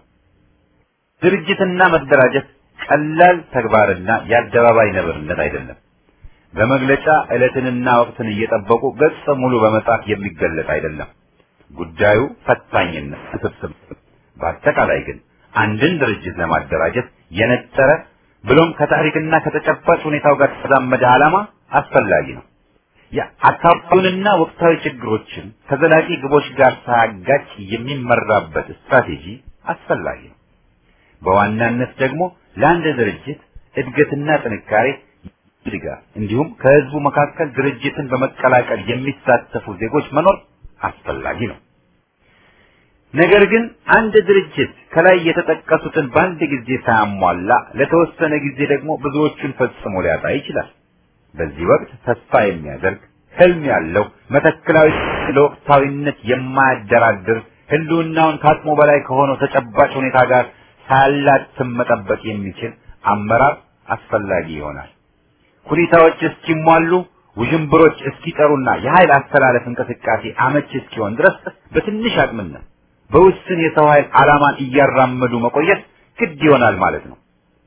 ድርጅትና መደራጀት ቀላል ተግባርና የአደባባይ ነብርነት አይደለም። በመግለጫ ዕለትንና ወቅትን እየጠበቁ ገጽ ሙሉ በመጻፍ የሚገለጥ አይደለም። ጉዳዩ ፈታኝና ውስብስብ። በአጠቃላይ ግን አንድን ድርጅት ለማደራጀት የነጠረ ብሎም ከታሪክና ከተጨባጭ ሁኔታው ጋር የተዛመደ ዓላማ አስፈላጊ ነው። የአካባቢውንና ወቅታዊ ችግሮችን ከዘላቂ ግቦች ጋር ሳያጋጭ የሚመራበት ስትራቴጂ አስፈላጊ ነው። በዋናነት ደግሞ ለአንድ ድርጅት እድገትና ጥንካሬ ድጋፍ እንዲሁም ከህዝቡ መካከል ድርጅትን በመቀላቀል የሚሳተፉ ዜጎች መኖር አስፈላጊ ነው። ነገር ግን አንድ ድርጅት ከላይ የተጠቀሱትን በአንድ ጊዜ ሳያሟላ ለተወሰነ ጊዜ ደግሞ ብዙዎቹን ፈጽሞ ሊያጣ ይችላል። በዚህ ወቅት ተስፋ የሚያደርግ ህልም ያለው መተክላዊ ለወቅታዊነት የማያደራድር ህልውናውን ከአቅሙ በላይ ከሆነው ተጨባጭ ሁኔታ ጋር ሳያላትም መጠበቅ የሚችል አመራር አስፈላጊ ይሆናል። ሁኔታዎች እስኪሟሉ ውዥንብሮች እስኪጠሩና የኃይል አስተላለፍ እንቅስቃሴ አመች እስኪሆን ድረስ በትንሽ አቅምነት በውስን የሰው ኃይል ዓላማን እያራመዱ መቆየት ግድ ይሆናል ማለት ነው።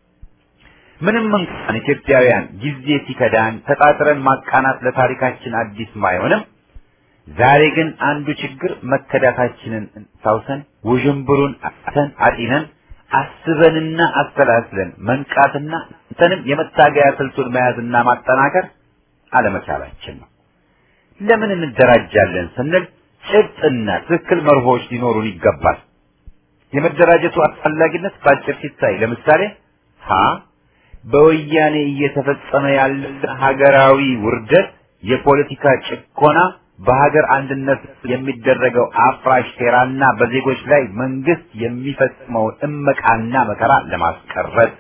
ምንም እንኳን ኢትዮጵያውያን ጊዜ ሲከዳን ተጣጥረን ማቃናት ለታሪካችን አዲስ ባይሆንም ዛሬ ግን አንዱ ችግር መከዳታችንን ሳውሰን ውዥንብሩን አተን አጢነን አስበንና አስተላስለን መንቃትና እንተንም የመታገያ ስልቱን መያዝና ማጠናከር አለመቻላችን ነው። ለምን እንደራጃለን ስንል ጭብጥና ትክክል መርሆች ሊኖሩን ይገባል። የመደራጀቱ አስፈላጊነት በአጭር ሲታይ ለምሳሌ ሀ በወያኔ እየተፈጸመ ያለ ሀገራዊ ውርደት፣ የፖለቲካ ጭቆና፣ በሀገር አንድነት የሚደረገው አፍራሽ ሴራና በዜጎች ላይ መንግስት የሚፈጽመውን እመቃና መከራ ለማስቀረት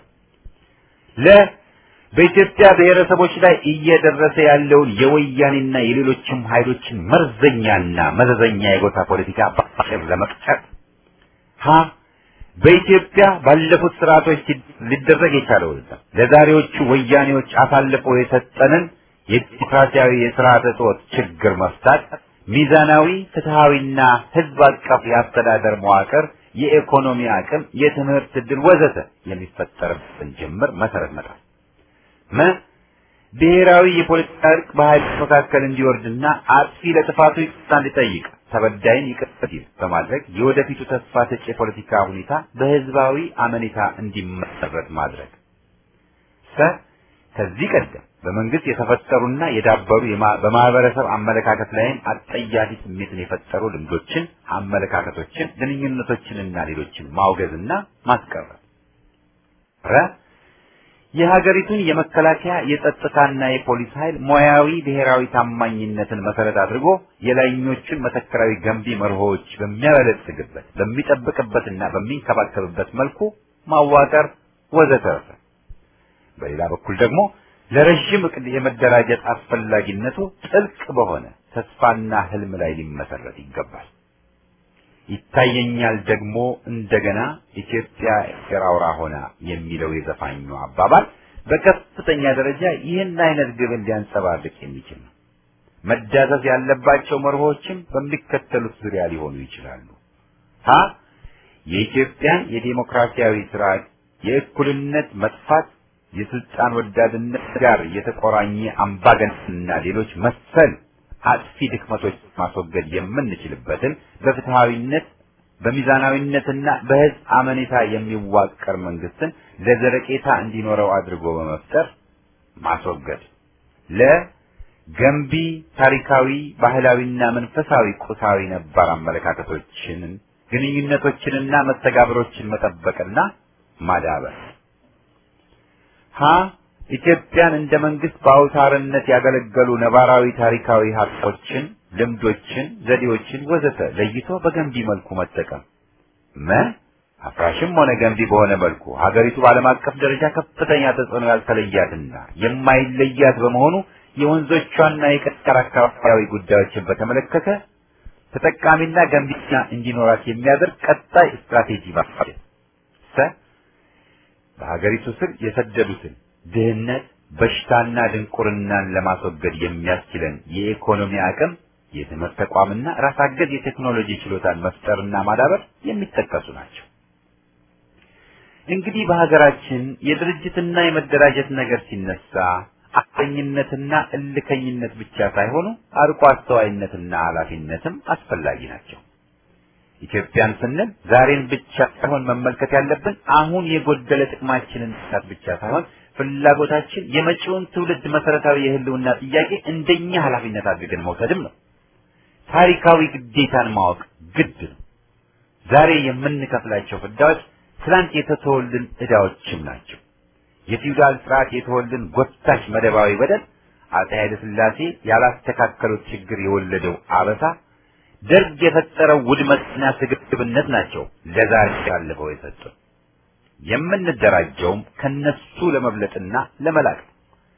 ለ በኢትዮጵያ ብሔረሰቦች ላይ እየደረሰ ያለውን የወያኔና የሌሎችም ኃይሎችን መርዘኛና መዘዘኛ የጎሳ ፖለቲካ በአጭር ለመቅጨት ሀ በኢትዮጵያ ባለፉት ስርዓቶች ሊደረግ የቻለውና ለዛሬዎቹ ወያኔዎች አሳልፎ የሰጠንን የዲሞክራሲያዊ የስርዓተ ጾት ችግር መፍታት፣ ሚዛናዊ ፍትሃዊና ህዝብ አቀፍ የአስተዳደር መዋቅር፣ የኢኮኖሚ አቅም፣ የትምህርት ዕድል ወዘተ የሚፈጠርበትን ጅምር መሰረት መጣል መ ብሔራዊ የፖለቲካ እርቅ በኃይሎች መካከል እንዲወርድና አጥፊ ለጥፋቱ ይቅርታ እንዲጠይቅ ተበዳይን ይቅር ሲል በማድረግ የወደፊቱ ተስፋ ሰጪ የፖለቲካ ሁኔታ በህዝባዊ አመኔታ እንዲመሰረት ማድረግ ሰ ከዚህ ቀደም በመንግስት የተፈጠሩና የዳበሩ በማህበረሰብ አመለካከት ላይም አጠያፊ ስሜትን የፈጠሩ ልምዶችን፣ አመለካከቶችን፣ ግንኙነቶችንና ሌሎችን ማውገዝና ማስቀረት ረ የሀገሪቱን የመከላከያ የጸጥታና የፖሊስ ኃይል ሙያዊ ብሔራዊ ታማኝነትን መሰረት አድርጎ የላይኞቹን መተከራዊ ገንቢ መርሆዎች በሚያበለጽግበት በሚጠብቅበትና በሚንከባከብበት መልኩ ማዋቀር ወዘተረፈ። በሌላ በኩል ደግሞ ለረዥም እቅድ የመደራጀት አስፈላጊነቱ ጥልቅ በሆነ ተስፋና ህልም ላይ ሊመሰረት ይገባል። ይታየኛል ደግሞ እንደገና ኢትዮጵያ ኤርትራ አውራ ሆና የሚለው የዘፋኙ አባባል በከፍተኛ ደረጃ ይህን አይነት ግብን ሊያንጸባርቅ የሚችል ነው። መዳሰስ ያለባቸው መርሆችም በሚከተሉት ዙሪያ ሊሆኑ ይችላሉ። ሀ የኢትዮጵያን የዴሞክራሲያዊ ስርዓት የእኩልነት መጥፋት የስልጣን ወዳድነት ጋር የተቆራኘ አምባገነንና ሌሎች መሰል አጥፊ ድክመቶች ማስወገድ የምንችልበትን በፍትሃዊነት በሚዛናዊነትና በህዝብ አመኔታ የሚዋቀር መንግስትን ለዘለቄታ እንዲኖረው አድርጎ በመፍጠር ማስወገድ። ለገንቢ ታሪካዊ፣ ባህላዊና መንፈሳዊ ቁሳዊ ነባር አመለካከቶችን፣ ግንኙነቶችንና መስተጋብሮችን መጠበቅና ማዳበር። ሀ ኢትዮጵያን እንደ መንግስት በአውታርነት ያገለገሉ ነባራዊ ታሪካዊ ሀብቶችን፣ ልምዶችን፣ ዘዴዎችን ወዘተ ለይቶ በገንቢ መልኩ መጠቀም። መ አፍራሽም ሆነ ገንቢ በሆነ መልኩ ሀገሪቱ በዓለም አቀፍ ደረጃ ከፍተኛ ተጽዕኖ ያልተለያትና የማይለያት በመሆኑ የወንዞቿና የቀጠር አካባቢያዊ ጉዳዮችን በተመለከተ ተጠቃሚና ገንቢና እንዲኖራት የሚያደርግ ቀጣይ ስትራቴጂ ማፋጀት። ሰ በሀገሪቱ ስር የሰደዱትን ድህነት፣ በሽታና ድንቁርናን ለማስወገድ የሚያስችለን የኢኮኖሚ አቅም፣ የትምህርት ተቋምና ራስ አገዝ የቴክኖሎጂ ችሎታን መፍጠርና ማዳበር የሚጠቀሱ ናቸው። እንግዲህ በሀገራችን የድርጅትና የመደራጀት ነገር ሲነሳ አቀኝነትና እልከኝነት ብቻ ሳይሆኑ አርቆ አስተዋይነትና ኃላፊነትም አስፈላጊ ናቸው። ኢትዮጵያን ስንል ዛሬን ብቻ ሳይሆን መመልከት ያለብን አሁን የጎደለ ጥቅማችንን ሳት ብቻ ሳይሆን ፍላጎታችን የመጪውን ትውልድ መሰረታዊ የህልውና ጥያቄ እንደኛ ኃላፊነት አድርገን መውሰድም ነው። ታሪካዊ ግዴታን ማወቅ ግድ ነው። ዛሬ የምንከፍላቸው ፍዳዎች ትላንት የተተወልን ዕዳዎችም ናቸው። የፊውዳል ስርዓት የተወልን ጎታች መደባዊ በደል፣ አፄ ኃይለ ሥላሴ ያላስተካከሉት ችግር የወለደው አበሳ፣ ደርግ የፈጠረው ውድመትና ስግብግብነት ናቸው ለዛሬ ያለፈው የሰጡን። የምንደራጀውም ከነሱ ለመብለጥና ለመላቅ ነው።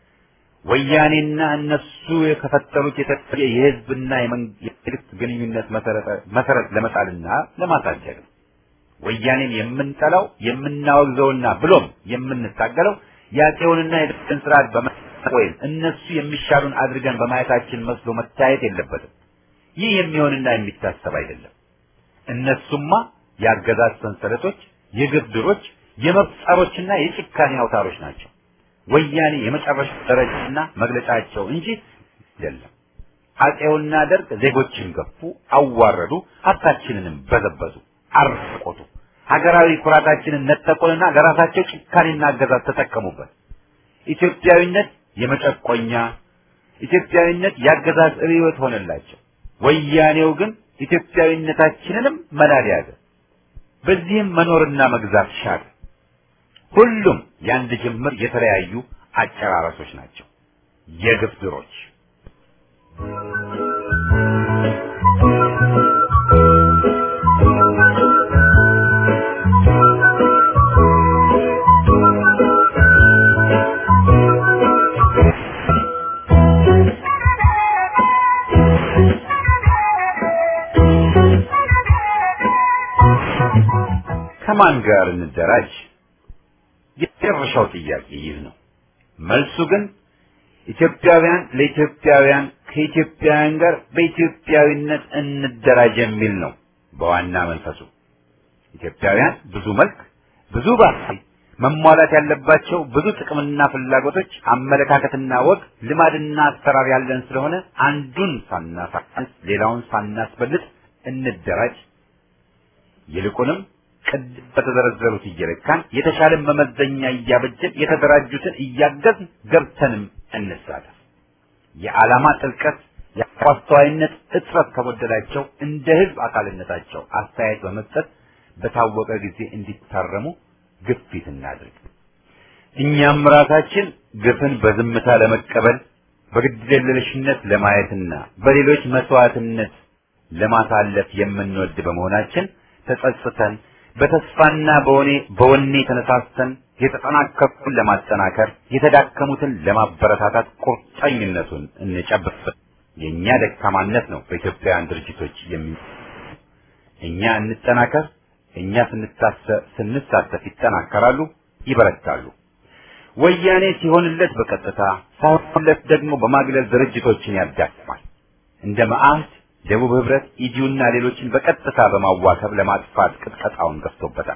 ወያኔና እነሱ ከፈጠሩት የተለየ የህዝብና የመንግስት ግንኙነት መሰረት ለመጣልና ለማሳደግ ነው። ወያኔን የምንጠላው የምናወግዘውና ብሎም የምንታገለው የአፄውንና የደርግን ስርዓት ወይም እነሱ የሚሻሉን አድርገን በማየታችን መስሎ መታየት የለበትም። ይህ የሚሆንና የሚታሰብ አይደለም። እነሱማ የአገዛዝ ሰንሰለቶች፣ የግፍ ድሮች፣ የመብት ጸሮችና የጭካኔ አውታሮች ናቸው። ወያኔ የመጨረሻ ደረጃና መግለጫቸው እንጂ አይደለም። አፄውና ደርግ ዜጎችን ገፉ፣ አዋረዱ፣ ሀብታችንንም በዘበዙ፣ አርቆቱ፣ ሀገራዊ ኩራታችንን ነጠቁንና ለራሳቸው ጭካኔና አገዛዝ ተጠቀሙበት። ኢትዮጵያዊነት የመጨቆኛ ኢትዮጵያዊነት የአገዛዝ ርዕዮት ሆነላቸው። ወያኔው ግን ኢትዮጵያዊነታችንንም መናድ ያዘ። በዚህም መኖርና መግዛት ሻለ። ሁሉም የአንድ ጅምር የተለያዩ አጨራረሶች ናቸው፣ የግፍ ድሮች። ከማን ጋር እንደራጅ? የመጨረሻው ጥያቄ ይህ ነው። መልሱ ግን ኢትዮጵያውያን ለኢትዮጵያውያን ከኢትዮጵያውያን ጋር በኢትዮጵያዊነት እንደራጅ የሚል ነው። በዋና መንፈሱ ኢትዮጵያውያን ብዙ መልክ፣ ብዙ ባህሪ፣ መሟላት ያለባቸው ብዙ ጥቅምና ፍላጎቶች፣ አመለካከትና ወግ፣ ልማድና አሰራር ያለን ስለሆነ አንዱን ሳናሳንስ ሌላውን ሳናስበልጥ እንደራጅ። ይልቁንም ቅድም በተዘረዘሩት እየለካን የተሻለ መመዘኛ እያበጀን የተደራጁትን እያገዝን ገብተንም እንሳተፍ። የዓላማ ጥልቀት የአስተዋይነት እጥረት ከጎደላቸው እንደ ህዝብ አካልነታቸው አስተያየት በመስጠት በታወቀ ጊዜ እንዲታረሙ ግፊት እናድርግ። እኛም ራሳችን ግፍን በዝምታ ለመቀበል በግድየለሽነት ለማየትና በሌሎች መስዋዕትነት ለማሳለፍ የምንወድ በመሆናችን ተጸጽተን በተስፋና በወኔ በወኔ ተነሳስተን የተጠናከሩትን ለማጠናከር የተዳከሙትን ለማበረታታት ቁርጠኝነቱን እንጨብጥ። የኛ ደካማነት ነው በኢትዮጵያውያን ድርጅቶች የሚ እኛ እንጠናከር። እኛ ስንሳተፍ ይጠናከራሉ፣ ይበረታሉ። ወያኔ ሲሆንለት በቀጥታ ሳይሆንለት ደግሞ በማግለል ድርጅቶችን ያዳክማል። እንደ መዓህድ፣ ደቡብ ህብረት፣ ኢዲዩና ሌሎችን በቀጥታ በማዋከብ ለማጥፋት ቅጥቀጣውን ገፍቶበታል።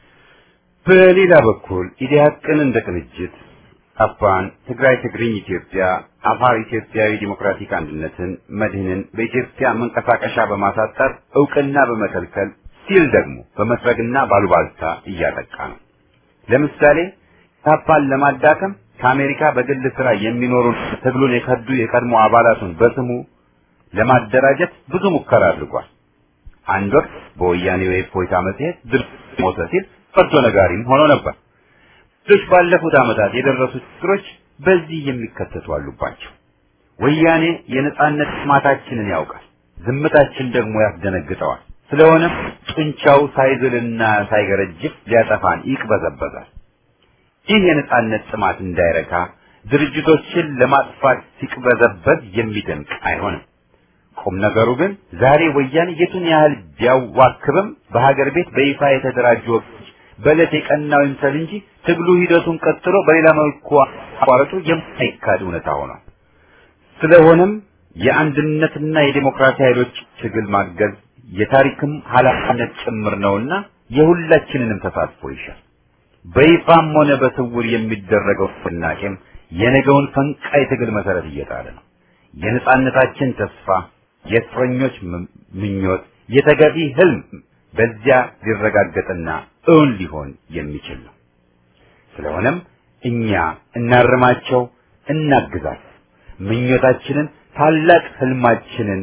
በሌላ በኩል ኢዲያቅን እንደ ቅንጅት አፋን፣ ትግራይ ትግርኝ ኢትዮጵያ፣ አፋር ኢትዮጵያዊ ዲሞክራቲክ አንድነትን፣ መድህንን በኢትዮጵያ መንቀሳቀሻ በማሳጠር እውቅና በመከልከል ሲል ደግሞ በመስረግና ባሉባልታ እያጠቃ ነው። ለምሳሌ ታፓን ለማዳከም ከአሜሪካ በግል ስራ የሚኖሩ ትግሉን የከዱ የቀድሞ አባላቱን በስሙ ለማደራጀት ብዙ ሙከራ አድርጓል። አንድ ወቅት በወያኔ የእፎይታ መጽሔት ድርጅት ሞተ ሲል ፈርዶ ነጋሪም ሆኖ ነበር። ሌሎች ባለፉት ዓመታት የደረሱ ችግሮች በዚህ የሚከተቱ አሉባቸው። ወያኔ የነጻነት ጥማታችንን ያውቃል፣ ዝምታችን ደግሞ ያስደነግጠዋል። ስለሆነም ጡንቻው ሳይዝልና ሳይገረጅፍ ሊያጠፋን ይቅበዘበዛል። ይህ የነጻነት ጥማት እንዳይረካ ድርጅቶችን ለማጥፋት ሲቅበዘበዝ የሚደንቅ አይሆንም። ቁም ነገሩ ግን ዛሬ ወያኔ የቱን ያህል ቢያዋክብም በሀገር ቤት በይፋ የተደራጁ ወቅቶች በዕለት የቀናው ይምሰል እንጂ ትግሉ ሂደቱን ቀጥሎ በሌላ መልኩ አቋረጡ የማይካድ እውነታ ሆኗል። ስለሆነም የአንድነትና የዴሞክራሲ ኃይሎች ትግል ማገዝ የታሪክም ኃላፊነት ጭምር ነውና የሁላችንንም ተሳትፎ ይሻል። በይፋም ሆነ በስውር የሚደረገው ንቅናቄም የነገውን ፈንቃይ ትግል መሰረት እየጣለ ነው። የነጻነታችን ተስፋ፣ የእስረኞች ምኞት፣ የተገቢ ህልም በዚያ ሊረጋገጥና እውን ሊሆን የሚችል ነው። ስለሆነም እኛ እናርማቸው፣ እናግዛቸው። ምኞታችንን ታላቅ ህልማችንን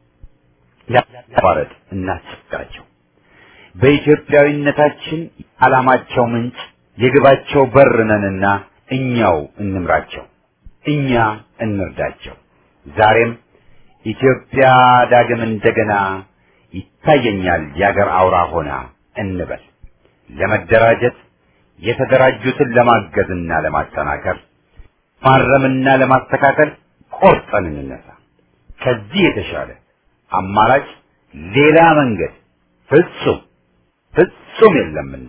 ያቋረጥ እናስቸግራቸው። በኢትዮጵያዊነታችን ዓላማቸው ምንጭ የግባቸው በር ነንና እኛው እንምራቸው፣ እኛ እንርዳቸው። ዛሬም ኢትዮጵያ ዳግም እንደገና ይታየኛል የአገር አውራ ሆና እንበል። ለመደራጀት የተደራጁትን ለማገዝና ለማጠናከር ማረምና ለማስተካከል ቆርጠን እንነሳ። ከዚህ የተሻለ አማራጭ ሌላ መንገድ ፍጹም ፍጹም የለምና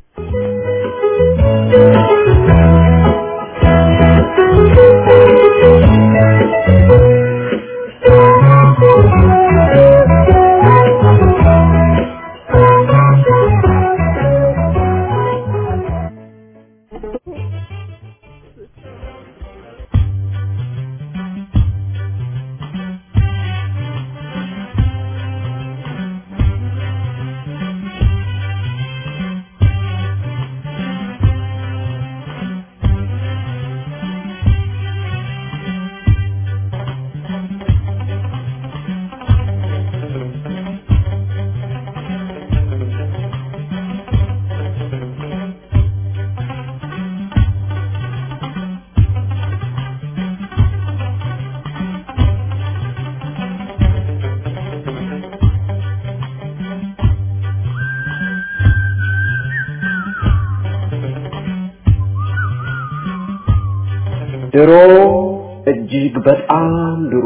ድሮ እጅግ በጣም ድሮ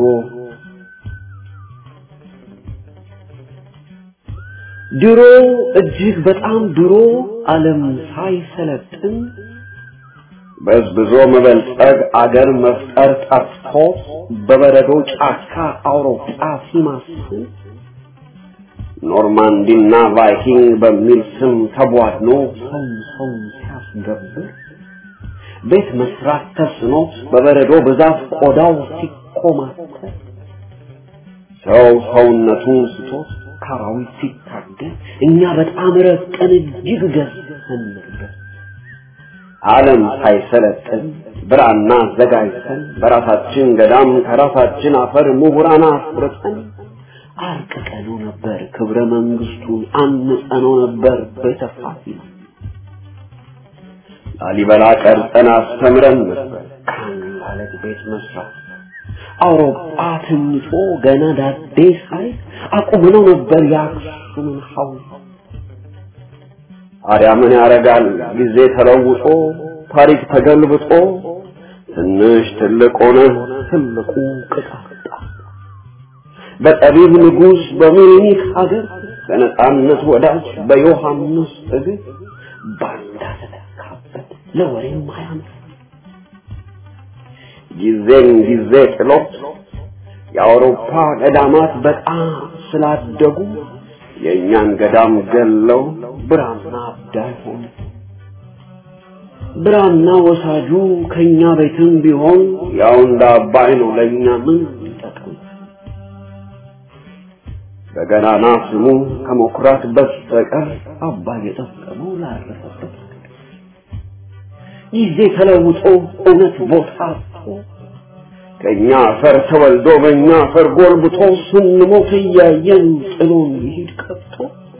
ድሮ እጅግ በጣም ድሮ ዓለም ሳይሰለጥን በዝብዞ መበልጸግ አገር መፍጠር ጠፍቶ በበረዶ ጫካ አውሮፓ ሲማስን ኖርማንዲና ቫይኪንግ በሚል ስም ተቧድኖ ሰው ሰው ሲያስገብር ቤት መስራት ተስኖ በበረዶ ብዛት ቆዳው ሲኮማተር ሰው ሰውነቱን ስቶት ካራዊት ሲታገል እኛ በጣም ረቀን እጅግ ገዝተን ነበር። ዓለም ሳይሰለጥን ብራና አዘጋጅተን በራሳችን ገዳም ከራሳችን አፈር ምሁራን አፍርተን አርቅቀነው ነበር ክብረ መንግስቱን አንጸነው ነበር ቤተፋሲ ላሊበላ ቀርጸን አስተምረን ነበር ከአንድ አለት ቤት መስራት አውሮፓ ትንጮ ገና ዳዴ ሳይ አቁመነው ነበር የአክሱምን ሐውልት ታዲያ ምን ያደርጋል ጊዜ ተለውጦ ታሪክ ተገልብጦ ትንሽ ትልቅ ሆነ ትልቁ ቅጣጣ በጠቢብ ንጉሥ በሚኒክ ሀገር በነጻነት ወዳጅ በዮሐንስ እግር ባንዳ ተተካበት ለወሬም አያምር ጊዜን ጊዜ ጥሎት የአውሮፓ ገዳማት በጣም ስላደጉ የእኛን ገዳም ገለው ብራና አዳይ ሆነ። ብራና ወሳጁ ከኛ ቤትም ቢሆን ያው እንደ አባይ ነው ለእኛ ምን ይጠቅም? በገናና ስሙ ከመኩራት በስተቀር አባይ የጠቀመው ላረፈበት ጊዜ ተለውጦ እውነት ቦታ አጥቶ ከእኛ አፈር ተወልዶ በእኛ አፈር ጎልብቶ ስንሞት እያየን ጥሎን ይሄድ ቀጥቶ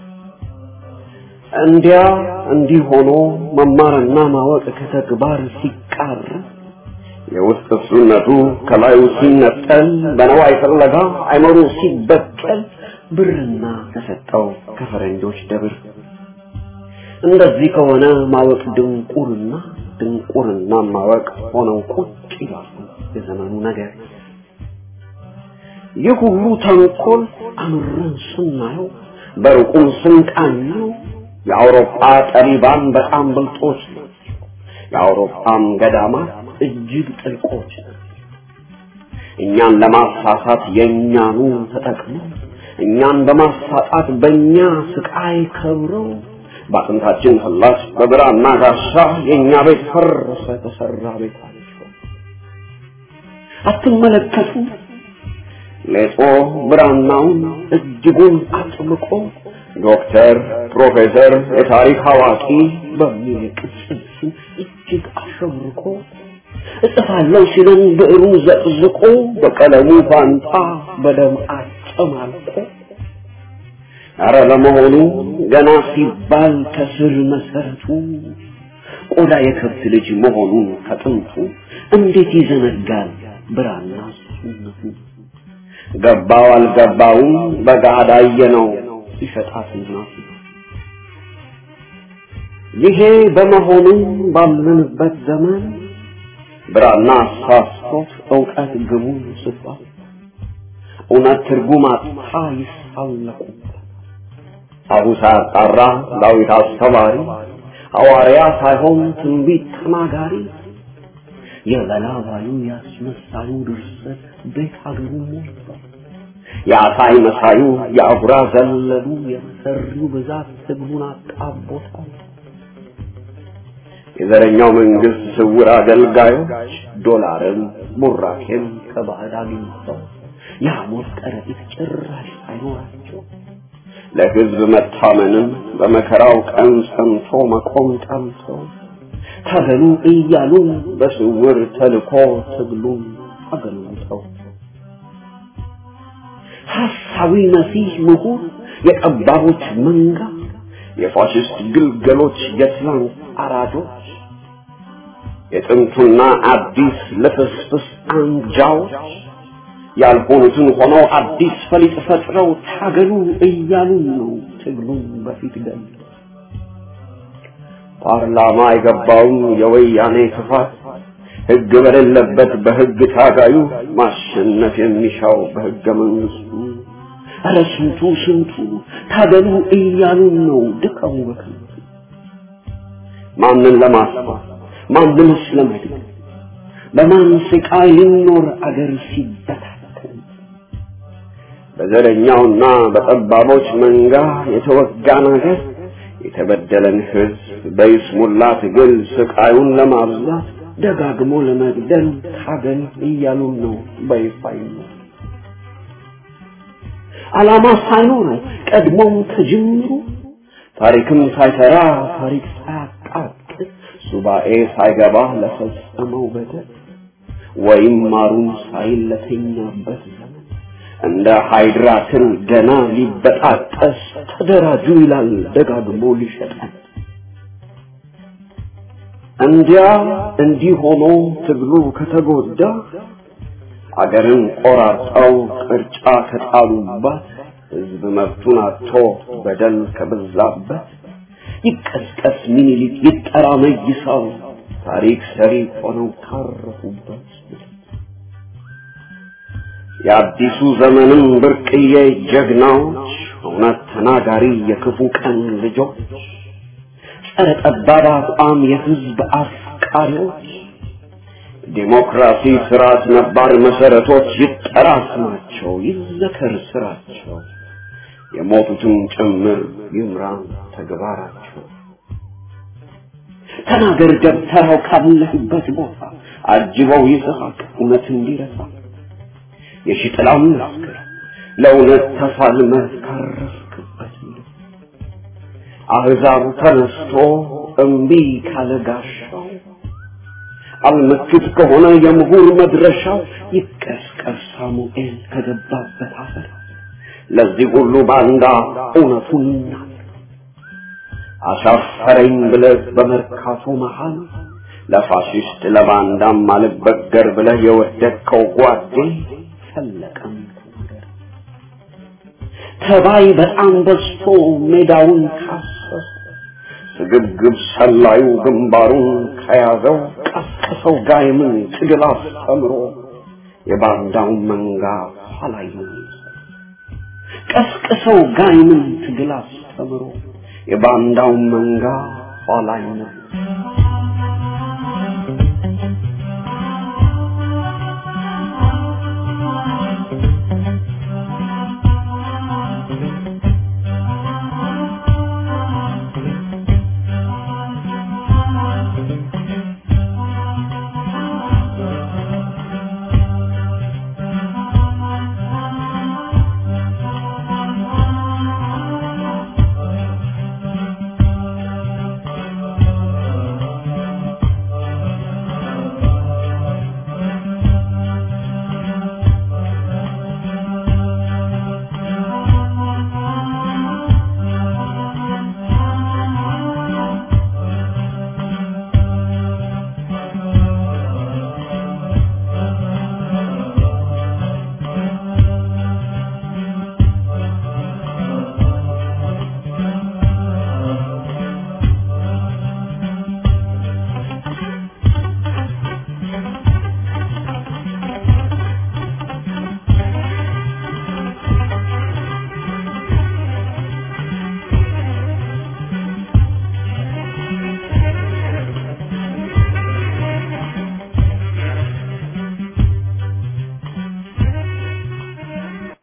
እንዲያ እንዲህ ሆኖ መማርና ማወቅ ከተግባር ሲቃር የውስጥ እሱነቱ ከላዩ ሲነጠል በነዋይ ፍለጋ አይመሩ ሲበቀል ብርና ተሰጠው ከፈረንጆች ደብር እንደዚህ ከሆነ ማወቅ ድንቁርና ድንቁርና ማወቅ ሆነው ቁጭ ይላሉ የዘመኑ ነገር ይህ ሁሉ ተንኮል አምረን ስናየው በሩቁም ስንቃኘው የአውሮፓ ጠቢባን በጣም ብልጦች ናቸው። የአውሮፓም ገዳማት እጅግ ጥልቆች ናቸው። እኛን ለማሳሳት የእኛኑ ተጠቅመው እኛን በማሳጣት በእኛ ስቃይ ከብረው በአጥንታችን ፍላስ በብራና ጋሻ የእኛ ቤት ፈረሰ ተሰራ ቤታቸው አትመለከቱ ሌጦ ብራናውን እጅጉን አጥብቆ ዶክተር፣ ፕሮፌሰር፣ የታሪክ አዋቂ በሚል ቅጽል ስም እጅግ አሸብርቆ እጽፋለሁ ሲለን ብዕሩን ዘቅዝቆ በቀለሙ ፋንታ በደም አጨማልቆ አረ ለመሆኑ ገና ሲባል ከስር መሰረቱ ቆዳ የከብት ልጅ መሆኑን ከጥንቱ እንዴት ይዘነጋል ብራና ሱነቱ ገባው አልገባውም በጋዳ ነው ሲሸጣት እናቱ ይሄ በመሆኑ ባለንበት ዘመን ብራና አሳስቶት እውቀት ግቡን ስቷል እውነት ትርጉም አጥታ ይሳለቁበት አቡሳ አጣራ ዳዊት አስተማሪ ሐዋርያ ሳይሆን ትንቢት ተናጋሪ የበላባዩ ያስመሳዩ ድርሰት ቤት ሀገሩ ሞልቷል። የአሳይ መሳዩ የአጉራ ዘለሉ የመሰሪው ብዛት ትግሉን አጣቦታል። የዘረኛው መንግስት ስውር አገልጋዮች ዶላርን ቡራኬን ከባዕድ አግኝተው የሐሞት ከረጢት ጭራሽ ሳይኖራቸው ለህዝብ መታመንም በመከራው ቀን ጸንቶ መቆም ጠምተው ታገሉ እያሉ በስውር ተልኮ ትግሉን አገልግተው ሐሳዊ መሲህ ምሁር የጠባቦች መንጋ የፋሽስት ግልገሎች የትላንት አራጆች የጥንቱና አዲስ ልፍስፍስ አንጃዎች ያልሆኑትን ሆነው አዲስ ፈሊጥ ፈጥረው ታገሉ እያሉ ነው ትግሉን በፊት ገል ፓርላማ የገባውን የወያኔ ክፋት ህግ በሌለበት በህግ ታጋዩ ማሸነፍ የሚሻው በህገ መንግስቱ ኧረ ስንቱ ስንቱ ታገሉ እያሉን ነው ድቀሙ በከንቱ ማንን ለማስፋት ማንንስ ለመግደል በማን ስቃይ ሊኖር አገር ሲበታተን በዘረኛውና በጠባቦች መንጋ የተወጋን አገር የተበደለን ህዝብ በይስሙላ ትግል ስቃዩን ለማብዛት ደጋግሞ ለመግደል ታገል እያሉን ነው በይፋ ዓላማ ሳይኖረው ቀድሞም ከጅምሩ ታሪክም ሳይሰራ ታሪክ ሳያቃጥል ሱባኤ ሳይገባ ለፈጸመው በደል ወይም ማሩን ሳይል ለተኛበት ዘመን እንደ ሃይድራ ትል ገና ሊበጣጠስ ተደራጁ ይላል ደጋግሞ ሊሸጠን። እንዲያ እንዲህ ሆኖ ትግሉ ከተጎዳ አገርን ቆራርጠው ቅርጫ ከጣሉባት ህዝብ መብቱን አጥቶ በደል ከበዛበት ይቀስቀስ ሚኒሊክ ይጠራ መይሳው ታሪክ ሰሪ ሆነው ካረፉበት የአዲሱ ዘመንም ብርቅዬ ጀግናዎች እውነት ተናጋሪ የክፉ ቀን ልጆች ጸረ ጠባብ አቋም የህዝብ አፍቃሪዎች ዲሞክራሲ ስርዓት ነባር መሰረቶች ይጠራ ስማቸው ይዘከር ስራቸው የሞቱትን ጭምር ይምራን ተግባራቸው ተናገር ደብተራው ካለህበት ቦታ አጅበው ይስሐቅ እውነት እንዲረሳ የሺጥላም መስክር ለእውነት ተፋልመህ ካረፍክበት አህዛብ ተነስቶ እምቢ ካለ ጋሻው አልመክት ከሆነ የምሁር መድረሻው ይቀስቀስ ሳሙኤል ከገባበት አፈር ለዚህ ሁሉ ባንዳ እውነቱን ይናገር አሻፈረኝ ብለህ በመርካቶ መሃል ለፋሽስት ለባንዳም አልበገር ብለህ የወደድከው ጓዴ ፈለቀም ተናገር ተባይ በጣም በዝቶ ሜዳውን ካሰሰ ስግብግብ ሰላዩ ግንባሩን ከያዘው ቀስቅሰው ጋይምን ትግል አስተምሮ የባንዳውን መንጋ ኋላይ ቀስቅሰው ጋይምን ትግል አስተምሮ የባንዳውን መንጋ ኋላይ